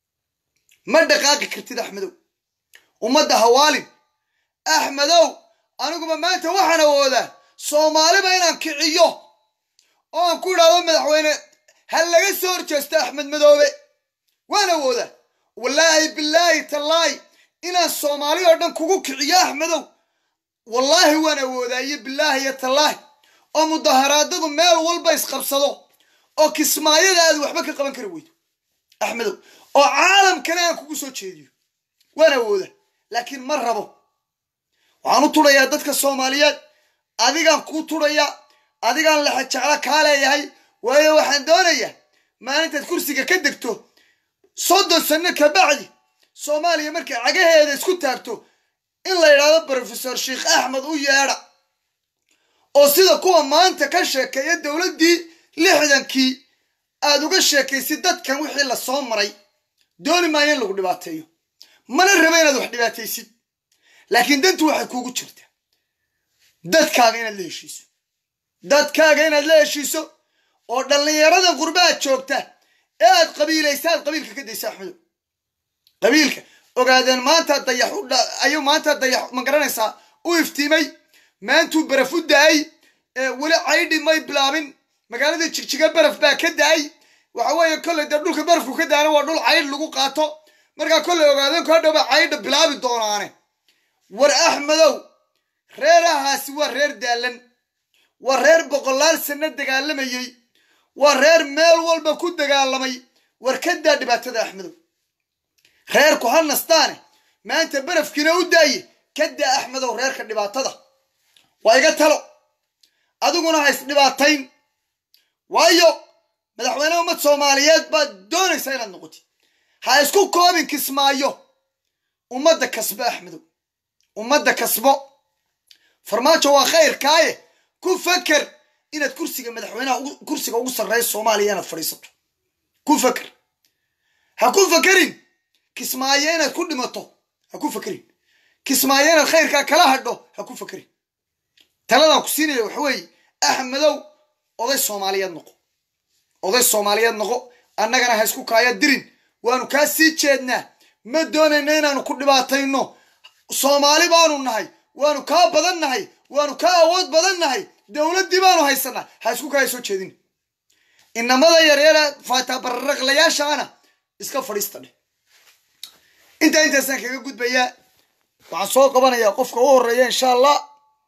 ma dhaqaaqi kartid axmedow ummadda hawaalin axmedow aniguba maanta waxaan awoodaa soomaaliba inaan kiciyo oo aan ku idhaahdo madaxweyne ha laga soo horjeesto axmed madoobe waan awoodaa wallaahi bilaahi tallaahi inaan soomaali oo dhan kugu kiciyo axmedow wallaahi waan awoodaa iyo bilaahi iyo tallaahi oo mudaharaadadu meel walba isqabsado oo kismaayada aad waxba ka qaban kari weydo axmedow oo caalamkana aan kugu soo jeediyo waan awooda laakiin ma rabo waxaan u tudhayaa dadka soomaaliyeed adigaan kuu tudhayaa adigaan lexejeclo kaa leeyahay waayo waxaan doonayaa maalintaad kursiga ka degto soddon sanno ka bacdi soomaaliya markay cagaheeda isku taagto in la yidhaahdo brofesor sheikh axmed u yeedha oo sida kuwa maanta ka sheekeeya dowladdii lixdankii aad uga sheekaysid dadkan wixii la soo maray dooni maayo in lagu dhibaateeyo mana raba inaad wax dhibaataysid laakiin dantu waxay kuugu jirtaa dadkaaga inaad la heshiiso dadkaaga inaad la heshiiso oo dhallinyaradan qurbaha joogta ee aad qabiilaysa aad qabiilka ka daysa axmedow qabiilka ogaadeen maanta dayax ayuu maanta dayax ma garanaysaa u iftiimay maantuu baraf u da-ay weli caydhi may bilaabin magaalada jigjiga baraf baa ka da-ay waxa weeye kolley dee dhulka barafku ka daana waa dhul caydh lagu qaato markaa kolley ogaadeen ku hadhowba caydha bilaabi doonaane war axmedow reerahaasi waa reer daalan waa reer boqolaal sanno dagaalamayey waa reer meel walba ku dagaalamay war ka daa dhibaatada axmedow reerku ha nastaane maanta barafkiina u daaye ka daa axmedow reerka dhibaatada waa iga talo adiguna ha isdhibaatayn waayo madaxweyne ummad soomaaliyeed baad doonaysaa inaad noqotid ha isku koobin kismaayo ummadda kasbo axmedow ummadda kasbo farmaajo waa khayrkaaye ku faker inaad kursiga madaxweynaha kursiga ugu sarreeya soomaaliya inaad fadhiisato ku faker ha ku fakerin kismaayo inaad ku dhimato ha ku fakerin kismaayo inaad khayrkaa kala hadho ha ku fakerin taladaan ku siinaya waxa weeye axmedow oday soomaaliyeed noqo oday soomaaliyeed noqo annagana ha isku kaaya dirin waanu kaa sii jeednaa ma doonayno inaanu ku dhibaatayno soomaali baanu nahay waanu kaa badan nahay waanu kaa awood badan nahay dowladdii baanu haysanaa ha isku kaaya soo jeedin inamada yaryara faataa bararaqlayaashaana iska fadhiista dheh intaa intaasaan kaga gudbayaa waxaan soo qabanayaa qofka u horeeya insha allah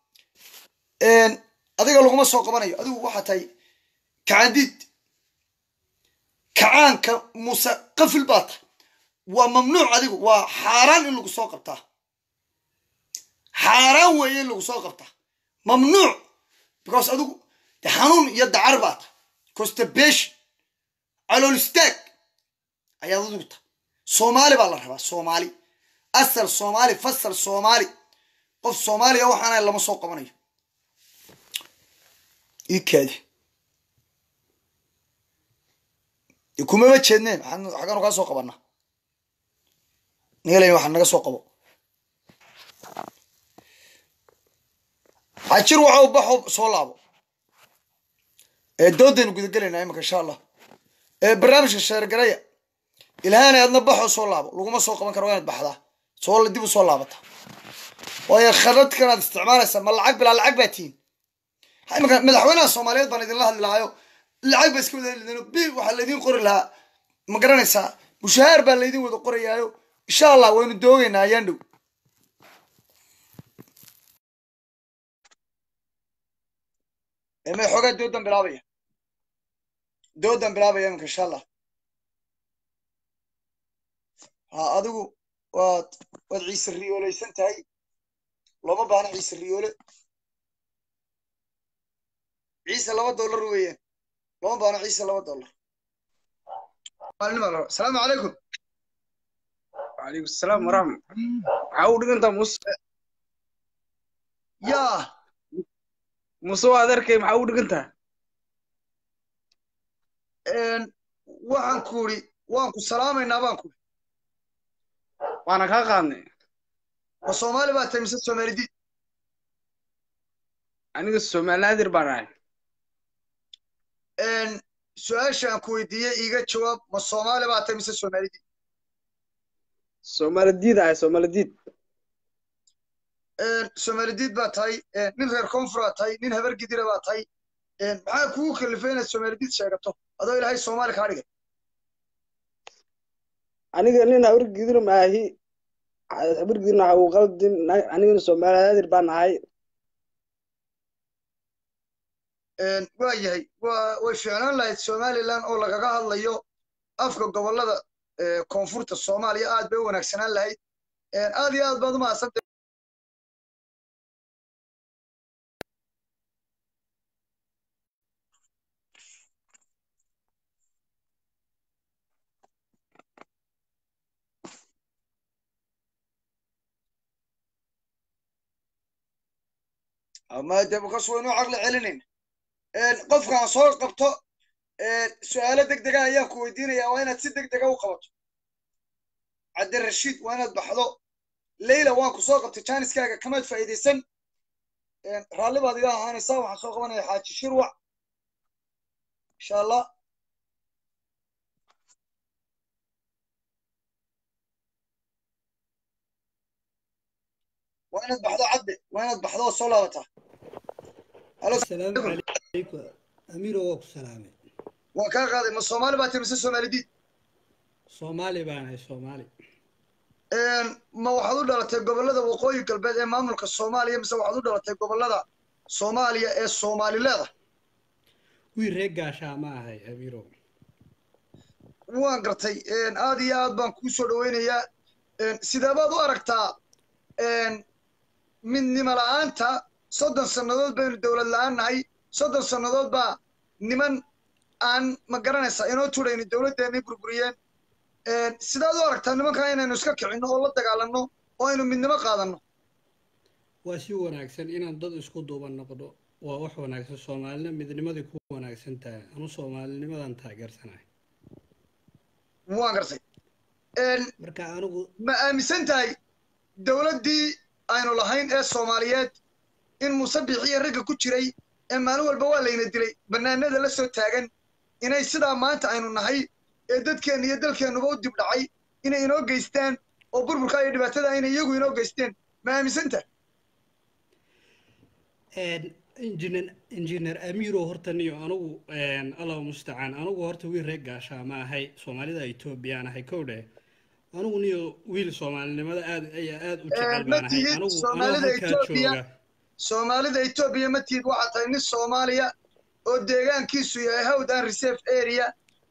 adiga laguma soo qabanayo adigu waxaa tahay kacandiid kacaanka muuse qafil baa tahay waa mamnuuc adigu waa xaaraan in lagu soo qabtaa xaaraan weeye in lagu soo qabta mamnuuc because adigu de xanuun iyo dacar baa ta constipation calool istaag ayaad adigu ta soomaali baa la rabaa soomaali asal soomaali fasal soomaali qof soomaaliya waxaana lama soo qabanayo ii kaadi kumama jeedneen xaggaanu kaa soo qabanaa nigalayn waxaa naga soo qabo xajir waxa u baxo soo laabo ee doodaynu gudagelaynaa imika insha allah ee barnaamijka sheergaraya ilhaana aadna baxoo soo laabo laguma soo qaban karo waa inaad baxdaa soo dib u soo laabata waayo khadadkanaad isticmaalaysaa ma lacag bilaa lacag baa tihiin imika madaxweynaha soomaaliyeed baan idinla hadli lahaayo lacag baa iska wada heli bil waxaa laydin qori lahaa ma garanaysaa mushahaar baa laydin wada qorayaayo insha allah waynu doogaynaa ayaan dhow may xoogaa doodan bilaabaya doodan bilaabaya iminka insha allah ha adigu waad waad ciise riyoolaysan tahay looma baahna ciise riyoole ciise laba dollar weeyaan looma baahna ciise laba dollar asalaamu calaykum وعليكم السلام ورحمة عاود انت مص yaa مصو هذاك معاود انت waxaan ku iri waan ku salaamaynaa baan ku iri وانا كا قادني ma soomaali baa tahay mise soomaalidid aniga Soomaaliyeed baan ahay su-aashaan ku weydiiyey iiga jawaab ma soomaali baa tahay mise soomaalidid Soomaaliyeed ahay Soomaaliyeed soomaalidid baa tahay nin reer koonfur baa tahay nin habar gidira baa tahay maxaa kugu kalifay inaad soomaalidid sheegato adoo ilaahay soomaali kaa dhigay aniga nin habar gidir ma ahi habar gidirna waxa uu qaldin aniga Soomaaliyeed baan ahay waa yahay waa way fiicnaan lahayd somaliland oo lagaga hadlayo afka gobollada koonfurta soomaaliya aad bay u wanaagsanaan lahayd aad iyo aad baad u mahadsantay ama de kas waynu caqli celinayn qofkaan soo qabto su-aalo deg dega ayaan ku weydiinaya waa inaad si deg dega u qabato cabdirashiid waa inaad baxdo leyla waan ku soo qabtay jaaniskaaga kamaad faa'iidaysan raalli baad iga ahaanaysaa waxaan soo qabanaya xaaji shirwac insha allah waa inaad baxdo cadde waa inaad baxdo oo soo laabataa السلام عليكم أمير وك سلامي waan kaa qaaday ma soomaali baa tahay mise soomaalidid صومالي بانا صومالي ma waxaad u dhalatay gobollada waqooyi galbeed ee maamulka soomaaliya mise waxaad u dhalatay gobollada soomaaliya ee soomaalileeda وي ريقا شاما هاي أميرو waan gartay aad iyo aad baan kuu soo dhoweynayaa sidee baad u aragtaa midnimo la'aanta soddon sannadood baynu dowlad la'aan nahay soddon sannadood baa niman aan ma garanaysaa inoo turayni dowladdeennay burburiyeen sidaad u aragtaa nimankaa inaynu iska kicinno oo la dagaalanno oo aynu midnimo qaadanno واسي وناكسن إن ضد اسكو دوبان نقدو ووح وناكسن صومالنا مدنمدي كو وناكسن تا أنا صومالي نمدان تاقر سناي waan gartay مركا أنو ma aaminsan tahay dowladdii aynu lahayn ee soomaaliyeed in musabix iyo ragga ku jiray ee maalin walba waa layna dilay bannaanada la soo taagan inay sidaa maanta aynu nahay ee dadkeenna iyo dalkeennuba u dib dhacay inay inoo geystaan oo burburka iyo dhibaatada inay iyagu inoo geysteen ma aaminsan tahay injineer injineer amiiro horta niyo anugu allahu mustacaan anugu horta wiil reer gaashaa ma ahay soomaalida etoobiyaan ahay kowdhe anugu niyo wiil soomaalinimada aad ayaa aad u jecel ma baan ahay tihid anugu anoo Soomaalida halkaa Etoobiya. jooga soomaalida etoobiya ma tihid waxaa tahay nin soomaaliya oo deegaankiisu yahay hawd and reserve area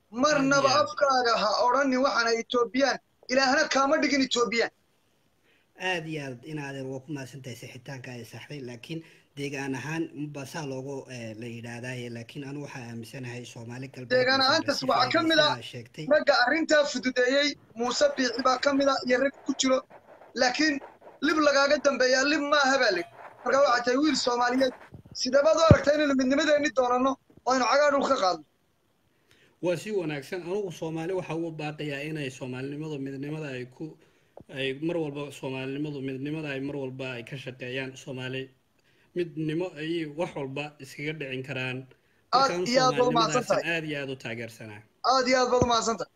marnaba Aad iyo aad. afkaaga ha odhanin waxaana etoobiyaan ilaahna kaama dhigin etoobiyaan aad iyo aad inaadeer waa ku mahadsantahay sixitaanka ay saxday laakiin deegaan ahaan ba saa loogu eh, la yidhaahdaye laakiin anigu waxaa aaminsanahay soomaali galbeed Deegaan iyo ahaantaas Soomaali waxaa ka mid ah sidaa sheegtay ragga arrintaa fududeeyey muuse biixi baa ka mid a iyo rag ku jiro laakiin lib lagaaga dambeeyaa lib maaha baa layidhi marka waxaa tahay wiil soomaaliyeed sideebaad u aragtaa inaynu midnimadeenni doonanno oo aynu cagaa dhul ka qaadno waa si wanaagsan anugu soomaali waxaa ugu baaqayaa inay soomaalinimadu midnimada ay ku ay mar walba soomaalinimadu midnimada ay mar walba ay ka shaqeeyaan soomaali midnimo ay wax walba iskaga dhicin karaan Aad markaan iyo aad baad soomaalinimadaas umahadsantahay. aad iyo aad u taageersanaa aad iyo aad baad umahadsantahay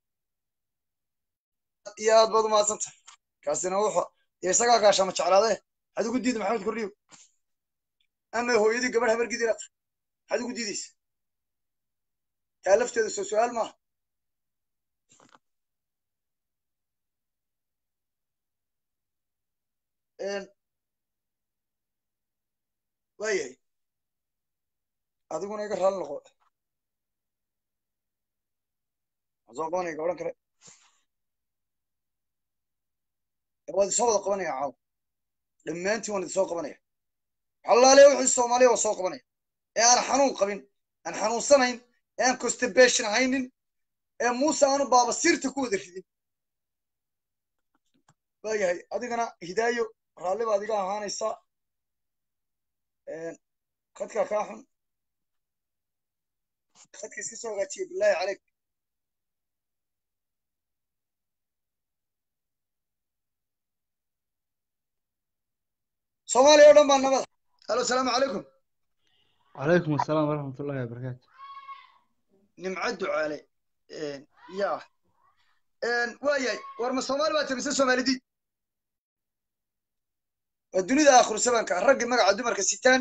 aad iyo aad baad umahadsantahay kaasina wuxuu iyo isagaa gaashama jeclaadee maxaad ugu diida maxamed kordhiyo ama hooyadii gabadh habar gidina tahay maxaad ugu diidaysa taa lafteeda soo su-aal maaha Een, waayahay adiguna iga raalli noqo waxaan soo qabanaya gabadhan kale waad isoo wada qabanaya caawa dhammaantiin waan idisoo qabanaya xalaaliya wixii soomaaliya waa soo qabanaya ee aan xanuun qabin aan xanuunsanayn ee aan constipation haynin ee muuse aanu baabasiirta ku wada ridin waayahay adigana hidaayo raalli baad iga ahaanaysaa khadkaa kaa xun khadka iska soo hagaajiya bilaahi caleyk soomaaliya oo dhan baa nabada halo asalaamu calaykum وعليكم السلام ورحمة الله وبركاته nimco ducaale ya waayahay war ma soomaali baa tamise soomaalidii waa dunida aakhiru sabanka raggii magaca dumarka sitaan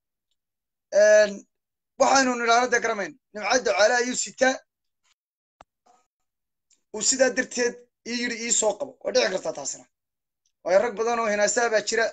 waxaynu nidhaahno dee garamayn nimco ducaale ayuu sitaa uu sidaa darteed ii yidhi ii soo qabo waa dhici kartaa taasina waayo rag badan oo hinaasaha baa jira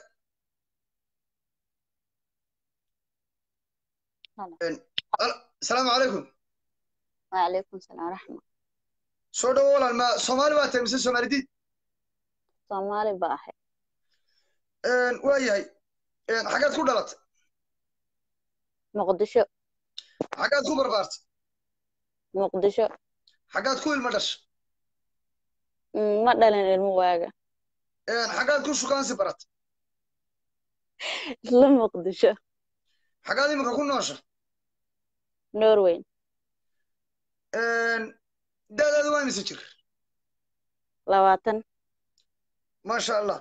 asalaamu calaykum وعليكم السلام ورحمة soo dhawo walaal ma soomaali baa tahay mise soomaalidid Soomaali baa ahay waa yahay xaggaad ku dhalatay Muqdisho xaggaad ku barbaartay Muqdisho xaggaad ku ilmo dhashay Mm, ma dhalin ilmo waaga xaggaad ku shukaansi baratay isla Muqdisho xaggaad iminka ku noosha Norway da'daadu waa imise jir labaatan maasha allah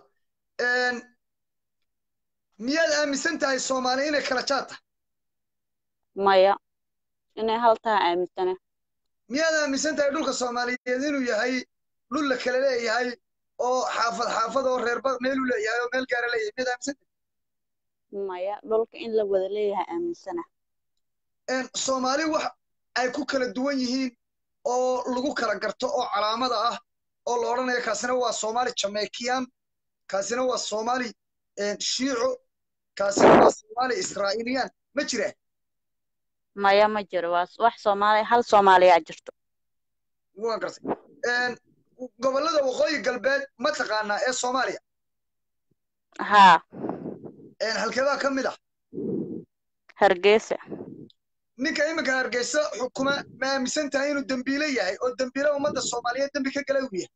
miyaad aaminsan tahay soomaali inay kala jaad tahay maya inay hal tahay aaminsane miyaad aaminsan tahay dhulka soomaaliyeed inuu yahay dhul la kala leeyahay oo xaafad xaafad oo reerba meelu leeyahay oo meel gaara leeyahay miyaad aaminsan maya dhulka in la wada leeyahay aaminsana tahay soomaali wax ay ku kala duwan yihiin oo lagu kala garto oo calaamada ah oo la odhanayo kaasina waa soomaali jamaikiyan kaasina waa soomaali shiico kaasina waa soomaali israa'iiliyan ma jira maya ma jiro waa wax Soomaali hal Soomaaliya jirto waan gartay gobollada waqooyi galbeed ma taqaanaa ee soomaaliya haa halkeebaa ka mid ah Hargeysa ninka iminka hargeysa xukuma ma aaminsan tahay inuu dembiile yahay oo dembiile ummadda soomaaliyeed dembi ka gala uu yahay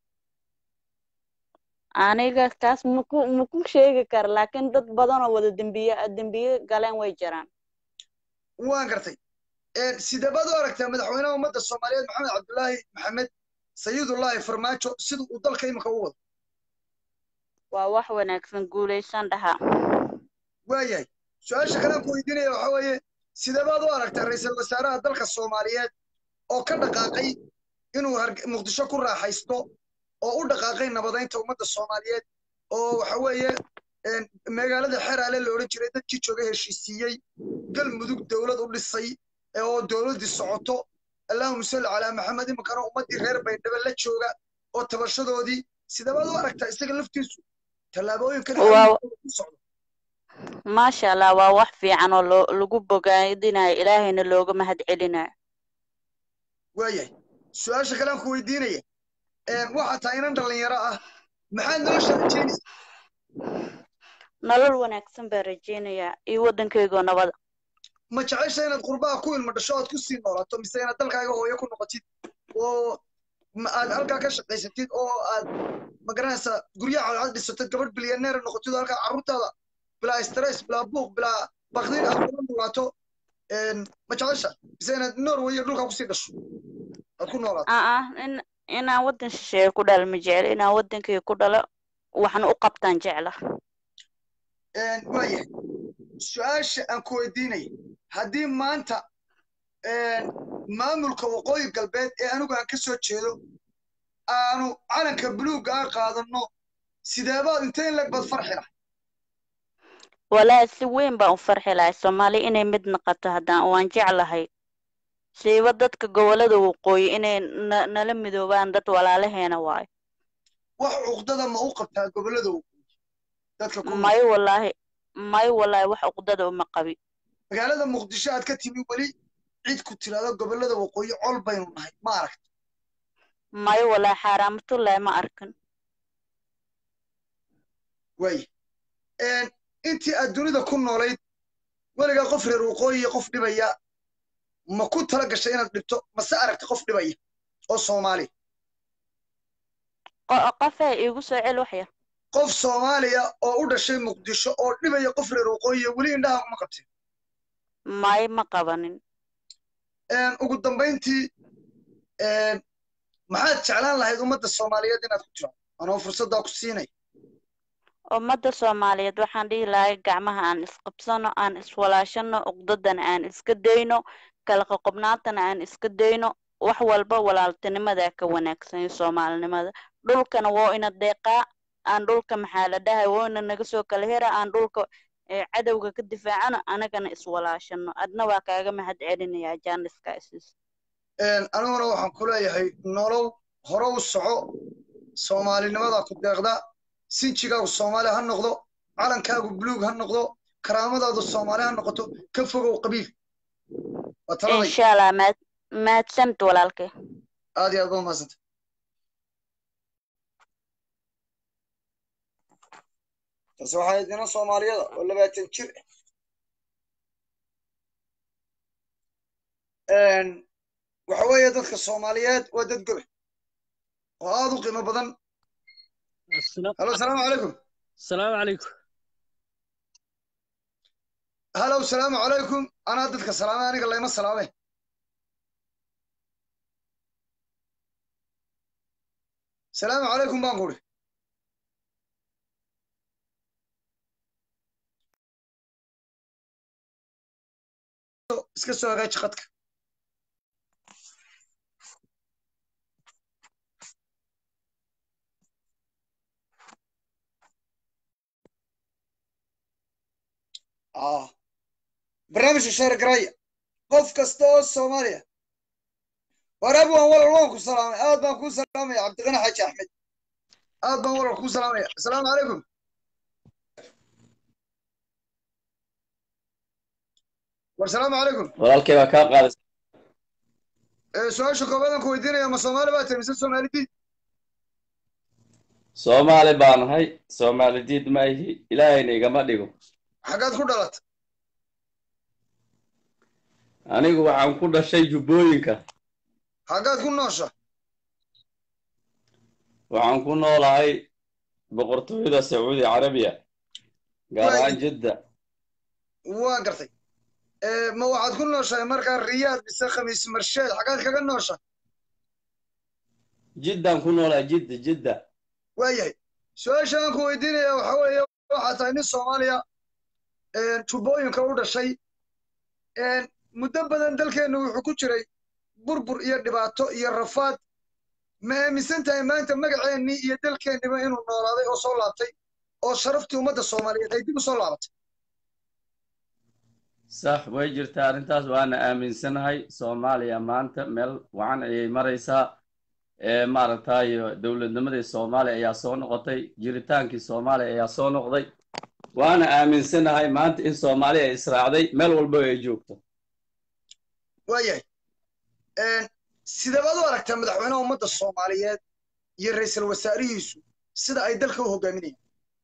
aniga kaas maku maku sheegi kara laakiin dad badan oo wada dembiye dembiye galeen way jiraan waan gartay sideebaad u aragtaa madaxweynaha ummadda soomaaliyeed maxamed cabdulaahi maxamed sayidullaahi farmaajo sida uu dalka iminka u wado waa wax wanaagsan guulaysan dhahaa waayahay su-aasha kale aan ku weydiinaya waxaa weeye sideebaad u aragtaa ra'iisul wasaaraha dalka soomaaliyeed oo ka dhaqaaqay inuu muqdisho ku raaxaysto oo u dhaqaaqay nabadaynta ummadda soomaaliyeed oo waxa weeye magaalada xeraale la odhan jiray dadkii jooga heshiisiiyey galmudug dowlad u dhisay oo dowladdii socoto allahuma salli calaa maxamed iminkana ummaddii reer baydhabo la jooga oo tabashadoodii sideebaad u aragtaa isaga laftiisu tallaabooyinkan ku socdo maasha allah waa wax fiican oo loo lagu bogaadinayo ilaahayna looga mahad celinayo waayahay su-aasha kale aan ku weydiinaya waxaa tahay inan dhallinyaro ah maxaad nolosha rajeynaysaa nolol wanaagsan baan rajeynayaa iyo waddankaygoo nabada ma jecesha inaad qurbaha ku ilmo dhasho ood kusii noolaato mise inaad dalkaaga hooyo ku noqotid oo ma aad halkaa ka shaqaysatid oo aad magaranaysaa guryaha cadcad dhisatid gabadh bilyaneer noqotid oo halkaa carruurtaada bilaa stress bilaa buuq bilaa bakdin aad kula noolaato ma jecesha mise inaad norway iyo dhulkaa kusii dhasho aad ku noolaato aa in inaan waddan shisheeye ku dhalo ma jecel inaan waddankayga ku dhalo waxna u qabtaan jecla waayahay su-aasha aan ku weydiinaya haddii maanta maamulka waqooyi galbeed ee anigu aan ka soo jeedo aanu calanka buluugga ah qaadanno sideebaad intee in leg baad farxi lahay walaahi si weyn baan u farxi lahay soomaali inay mid noqoto haddaan waan jeclahay siiba dadka gobollada waqooyi inay na- nala midoobaan dad walaalaheena waayo wax cuqdada ma u qabtaa gobollada waqooyi dadka ku nool may walaahi may walaahi wax uqdada uma qabi magaalada muqdisho aad ka timi weli cid ku tiraado gobollada waqooyi col baynu nahay ma aragta may walaahi xaaraamatullaahi ma arkan waaya intii aad dunida ku noolayd weligaa qof reer waqooyi iyo qof dhibaya ma ku tala gashay inaad dhibto mase aragta qof dhibaya oo soomaali Qo- qofee iigu soo cel wax yar qof soomaaliya oo u dhashay muqdisho oo dhibaya qof reer waqooyi iyo weli indhaha kuma qabteen may ma qabanin ugu dambayntii maxaad jeclaan lahayd ummadda soomaaliyeed inaad ku tiro anoo fursaddaa ku siinay ummadda soomaaliyeed waxaan dhihi lahay gacmaha aan isqabsano aan iswalaashano uqdadana aan iska dayno kala qoqobnaantana aan iska dayno wax walba walaaltinimadaa ka wanaagsan iyo soomaalinimada dhulkana waa ina deeqaa aan dhulka maxaa la dhahay waa ina naga soo kala hera aan dhulka eh, cadowga ka difaacano anagana iswalaashano adna waa kaaga mahad celinayaa jaaniska isis aniguna waxaan ku leeyahay nolow hore u soco soomaalinimada ku deeqda sinjigaagu soomaali ha noqdo calankaagu buluug ha noqdo karaamadaadu soomaali ha noqoto ka fogow qabiil waa taladay insha allah mahad mahadsanid walaalkay aad iyo aad ba umahadsanta taasi waxay idina soomaaliyada oo labaatan jir ah waxa weeye dadka soomaaliyeed waa dad gobe oo aad u qiimo badan halo asalaamu calaykum السلام عليكم halow salaamu calaykum anaa dadka salaamay aniga layma salaamay salaamu calaykum baan kuri iska soo hagaaji qadka ah barnaamijka sheer garaya qof kasta oo soomaaliya waraab waan walal waan ku salaamay aad baan kuu salaamaya cabdiqani xaaji axmed aad baan walal kuu salaamaya asalaamu calaykum war salaamu calaykum walaalkay baa kaa qaadaysa Eh, su-aasha koobaadaan ku weydiinaya ma soomaali baa tahay mise soomaalidii soomaali baa nahay soomaali diid ma ihi ilaahayna igama dhigo xaggaad ku dhalatay anigu waxaan ku dhashay jubbooyinka xaggaad ku noosha waxaan ku noolahay boqortooyada sacuudi carabiya gaar ahaan jidda waa gartay Eh, ma waxaad ku nooshahay markaa riyaad mise khamiis marsheed xaggaad kaga noosha jiddaan ku noolahay jidda jidda waayahay su-aasha aan ku weydiinaya waxa weeye waxaa tahay nin soomaaliya jubbooyinka u dhashay muddo badan dalkeennu wuxuu ku jiray burbur iyo dhibaato iyo rafaad ma aaminsan tahay maanta magaceennii iyo dalkeenniba inuu noolaaday oo soo laabtay oo sharaftii ummadda soomaaliyeed ay dib u soo laabatay sax way jirtaa arrintaas waana aaminsanahay soomaaliya maanta meel wacan ayay maraysaa ee maaragtay dowladnimadii soomaaliya ayaa soo noqotay jiritaankii soomaaliya ayaa soo noqday waana aaminsanahay maanta in soomaaliya ay israacday meel walba ay joogto waayahay sideebaad u aragtaa madaxweynaha ummadda soomaaliyeed iyo ra'iisul wasaarihiisu sida ay dalka u hogaaminayaan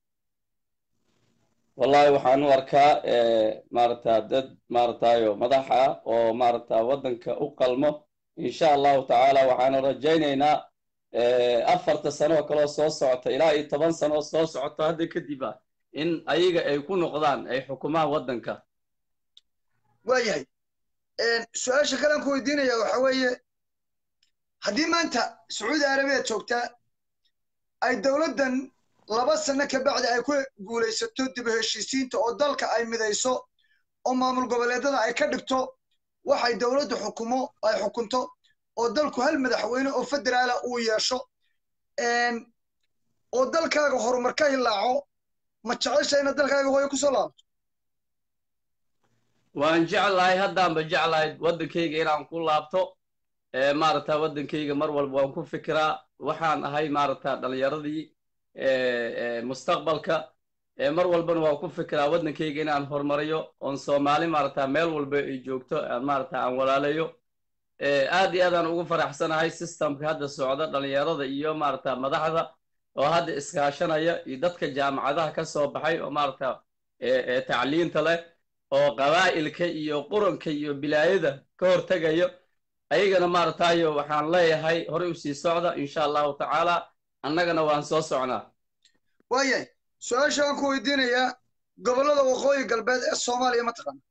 wallahi waxaan u arkaa maarata dad maaratayo madax ah oo maarata waddanka u qalmo insha allahu tacaala waxaanu rajaynaynaa afarta sano oo kaleo soo socota ilaa iyo toban sano oo soo socoto hadda kadib ah in ayaga ay ku noqdaan ay xukumaan waddanka waayahay su-aasha kalean ku weydiinaya waxa weeye haddii maanta sacuudi arabiya joogtaa ay dowladdan laba sano ka bacdi ay ku guulaysato dib u heshiisiinta oo dalka ay midayso oo maamul goboleedada ay ka dhigto waxay dowladdu xukumo ay xukunto oo dalku hal madaxweyne oo federaala uu yeesho oo dalkaaga horumar ka hilaaco ma jecesha inaad dalkaaga hooyo kusoo laabto waan jeclahay haddaanba jeclahay waddankayga inaan ku laabto maarata waddankayga mar walba waan ku fikiraa waxaan ahay maarata dhallinyaradii mustaqbalka mar walbana waan ku fikiraa waddankayga inaan horumariyo oon soomaali maarata meel walba ay joogto maarata aan walaalayo aad iyo aadaan ugu faraxsanahay systemka hadda socda dhallinyarada iyo maarata madaxda oo hadda iskaashanaya iyo dadka jaamacadaha ka soo baxay oo maarata tacliinta leh oo qabaa'ilka iyo quranka iyo bilaayada ka hortegayo ayagana maaratayo waxaan leeyahay horey u sii socda insha allahu tacaala annagana waan soo socnaa waayahay su-aasha aan ku weydiinayaa gobollada waqooyi galbeed ee soomaaliya ma taqaana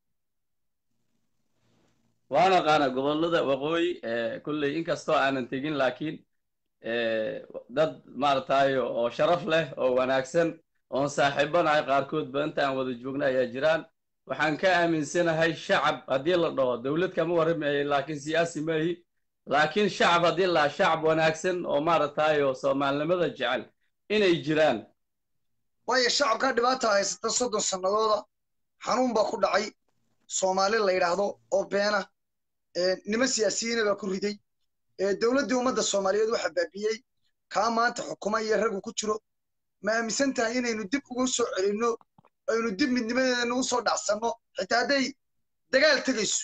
waan aqaana gobollada waqooyi kulley inkastoo aanan tegin laakiin dad maaratayo oo sharaf leh oo wanaagsan oon saaxiibanahay qaarkoodba inta aan wada joogna ayaa jiraan waxaan ka aaminsanahay shacab haddii la dhaho dowlad kama warramayo laakiin siyaasi maahi laakiin shacab haddii la shacab wanaagsan oo maaratayo soomaalinimada jecel inay jiraan waayo shacabkaa dhibaata haysata soddon sannadooda xanuun baa ku dhacay soomaali la yidhaahdo oo beena nimo siyaasiyiina baa ku riday dowladdii ummadda soomaaliyeed waxa baabiyey kaa maanta xukuma iyo ragu ku jiro ma aaminsan tahay inaynu dib ugu soo celinno aynu dib midnimadeena u soo dhacsanno xitaa hadday dagaal tegayso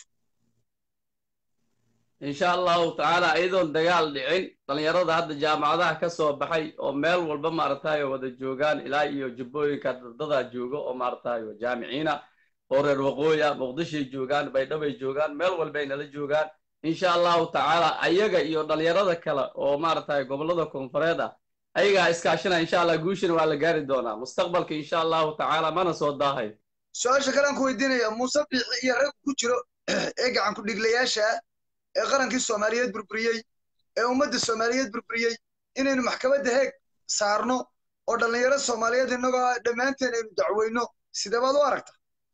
insha allahu tacaala iyadoon dagaal dhicin dhallinyarada hadda jaamacadaha ka soo baxay oo meel walba maaratayo wada joogaan ilaa iyo jubbooyinka dadadaa jooga oo maaratayo jaamiciina oo reer waqooya muqdishoy joogaan baydhabay joogaan meel walbay nala joogaan insha allahu tacaala ayaga iyo dhallinyarada kale oo maaratayo gobollada koonfureed ah ayagaa iskaashana insha allah guushana waa la gaari doonaa mustaqbalka insha allahu tacaala mana soo daahay su-aasha kale aan ku weydiinaya muuse biixi iyo rag ku jiro ee gacan ku dhiglayaasha ee qarankii soomaaliyeed burburiyey ee ummadda soomaaliyeed burburiyey inaynu maxkamadda heeg saarno oo dhallinyaro soomaaliyeed innagoo dhammaanteen aynu dacweyno sidee baad u aragta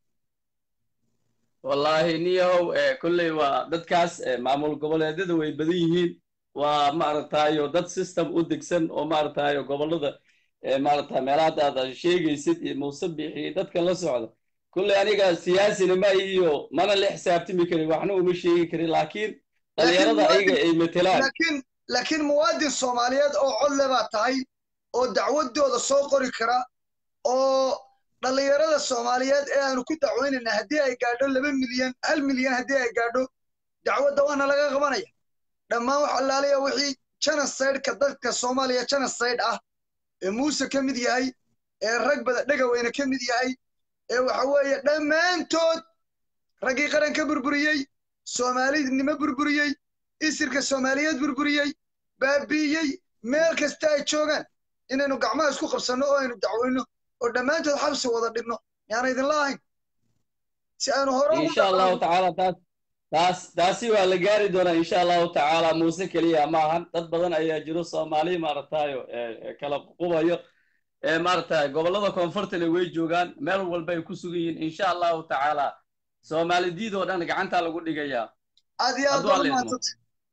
wallaahi niyahow kolley waa dadkaas maamul goboleedyada way badan yihiin waa maaratayo dad system u degsan oo maaratayo gobollada maarata meelaha aad sheegaysid iyo muuse biixi dadka la socda kolley aniga siyaasinima ma iyo mana la xisaabtami karin waxna uma sheegi karin laakiin dhallinyarada ayaga ay matelaan laakiin laakiin muwaadin soomaaliyeed oo codle baa tahay oo dacwadooda soo qori kara oo dhallinyarada soomaaliyeed ee aanu ku dacweynayna haddii ay gaadho laba milyan hal milyan haddii ay gaadho dacwadda waana laga qabanaya dhammaan wax allaaliya wixii genocide-ka dadka soomaaliya genocide ah ee muuse ka mid yahay ee rag bada dhegaweyne ka mid yahay ee waxa weeye dhammaantood raggii qaranka burburiyey soomaalidnimo burburiyey isirka soomaaliyeed burburiyey baabi'iyey meel kasta ay joogaan inaynu gacmaha isku qabsanno oo aynu dacweyno oo dhammaantood xabsi wada dhigno yaana idinla ahayn si aynu hore insha allahu tacaala taas taas taasi waa la gaari doonaa insha allahu tacaala muuse keliya ma ahan dad badan ayaa jiro soomaali maaratayo kala qubayo maarata gobollada koonfurtana way joogaan meel walba ay ku sugan yihiin insha allahu tacaala soomaalidiid oo dhan gacantaa lagu dhigayaa aad iyo aad baa umahadsanta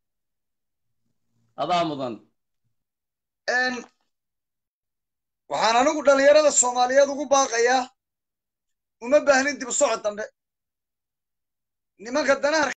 adaa mudan waxaan anigu dhallinyarada soomaaliyeed ugu baaqayaa uma baahnin dib u socod dambe nimanka danaha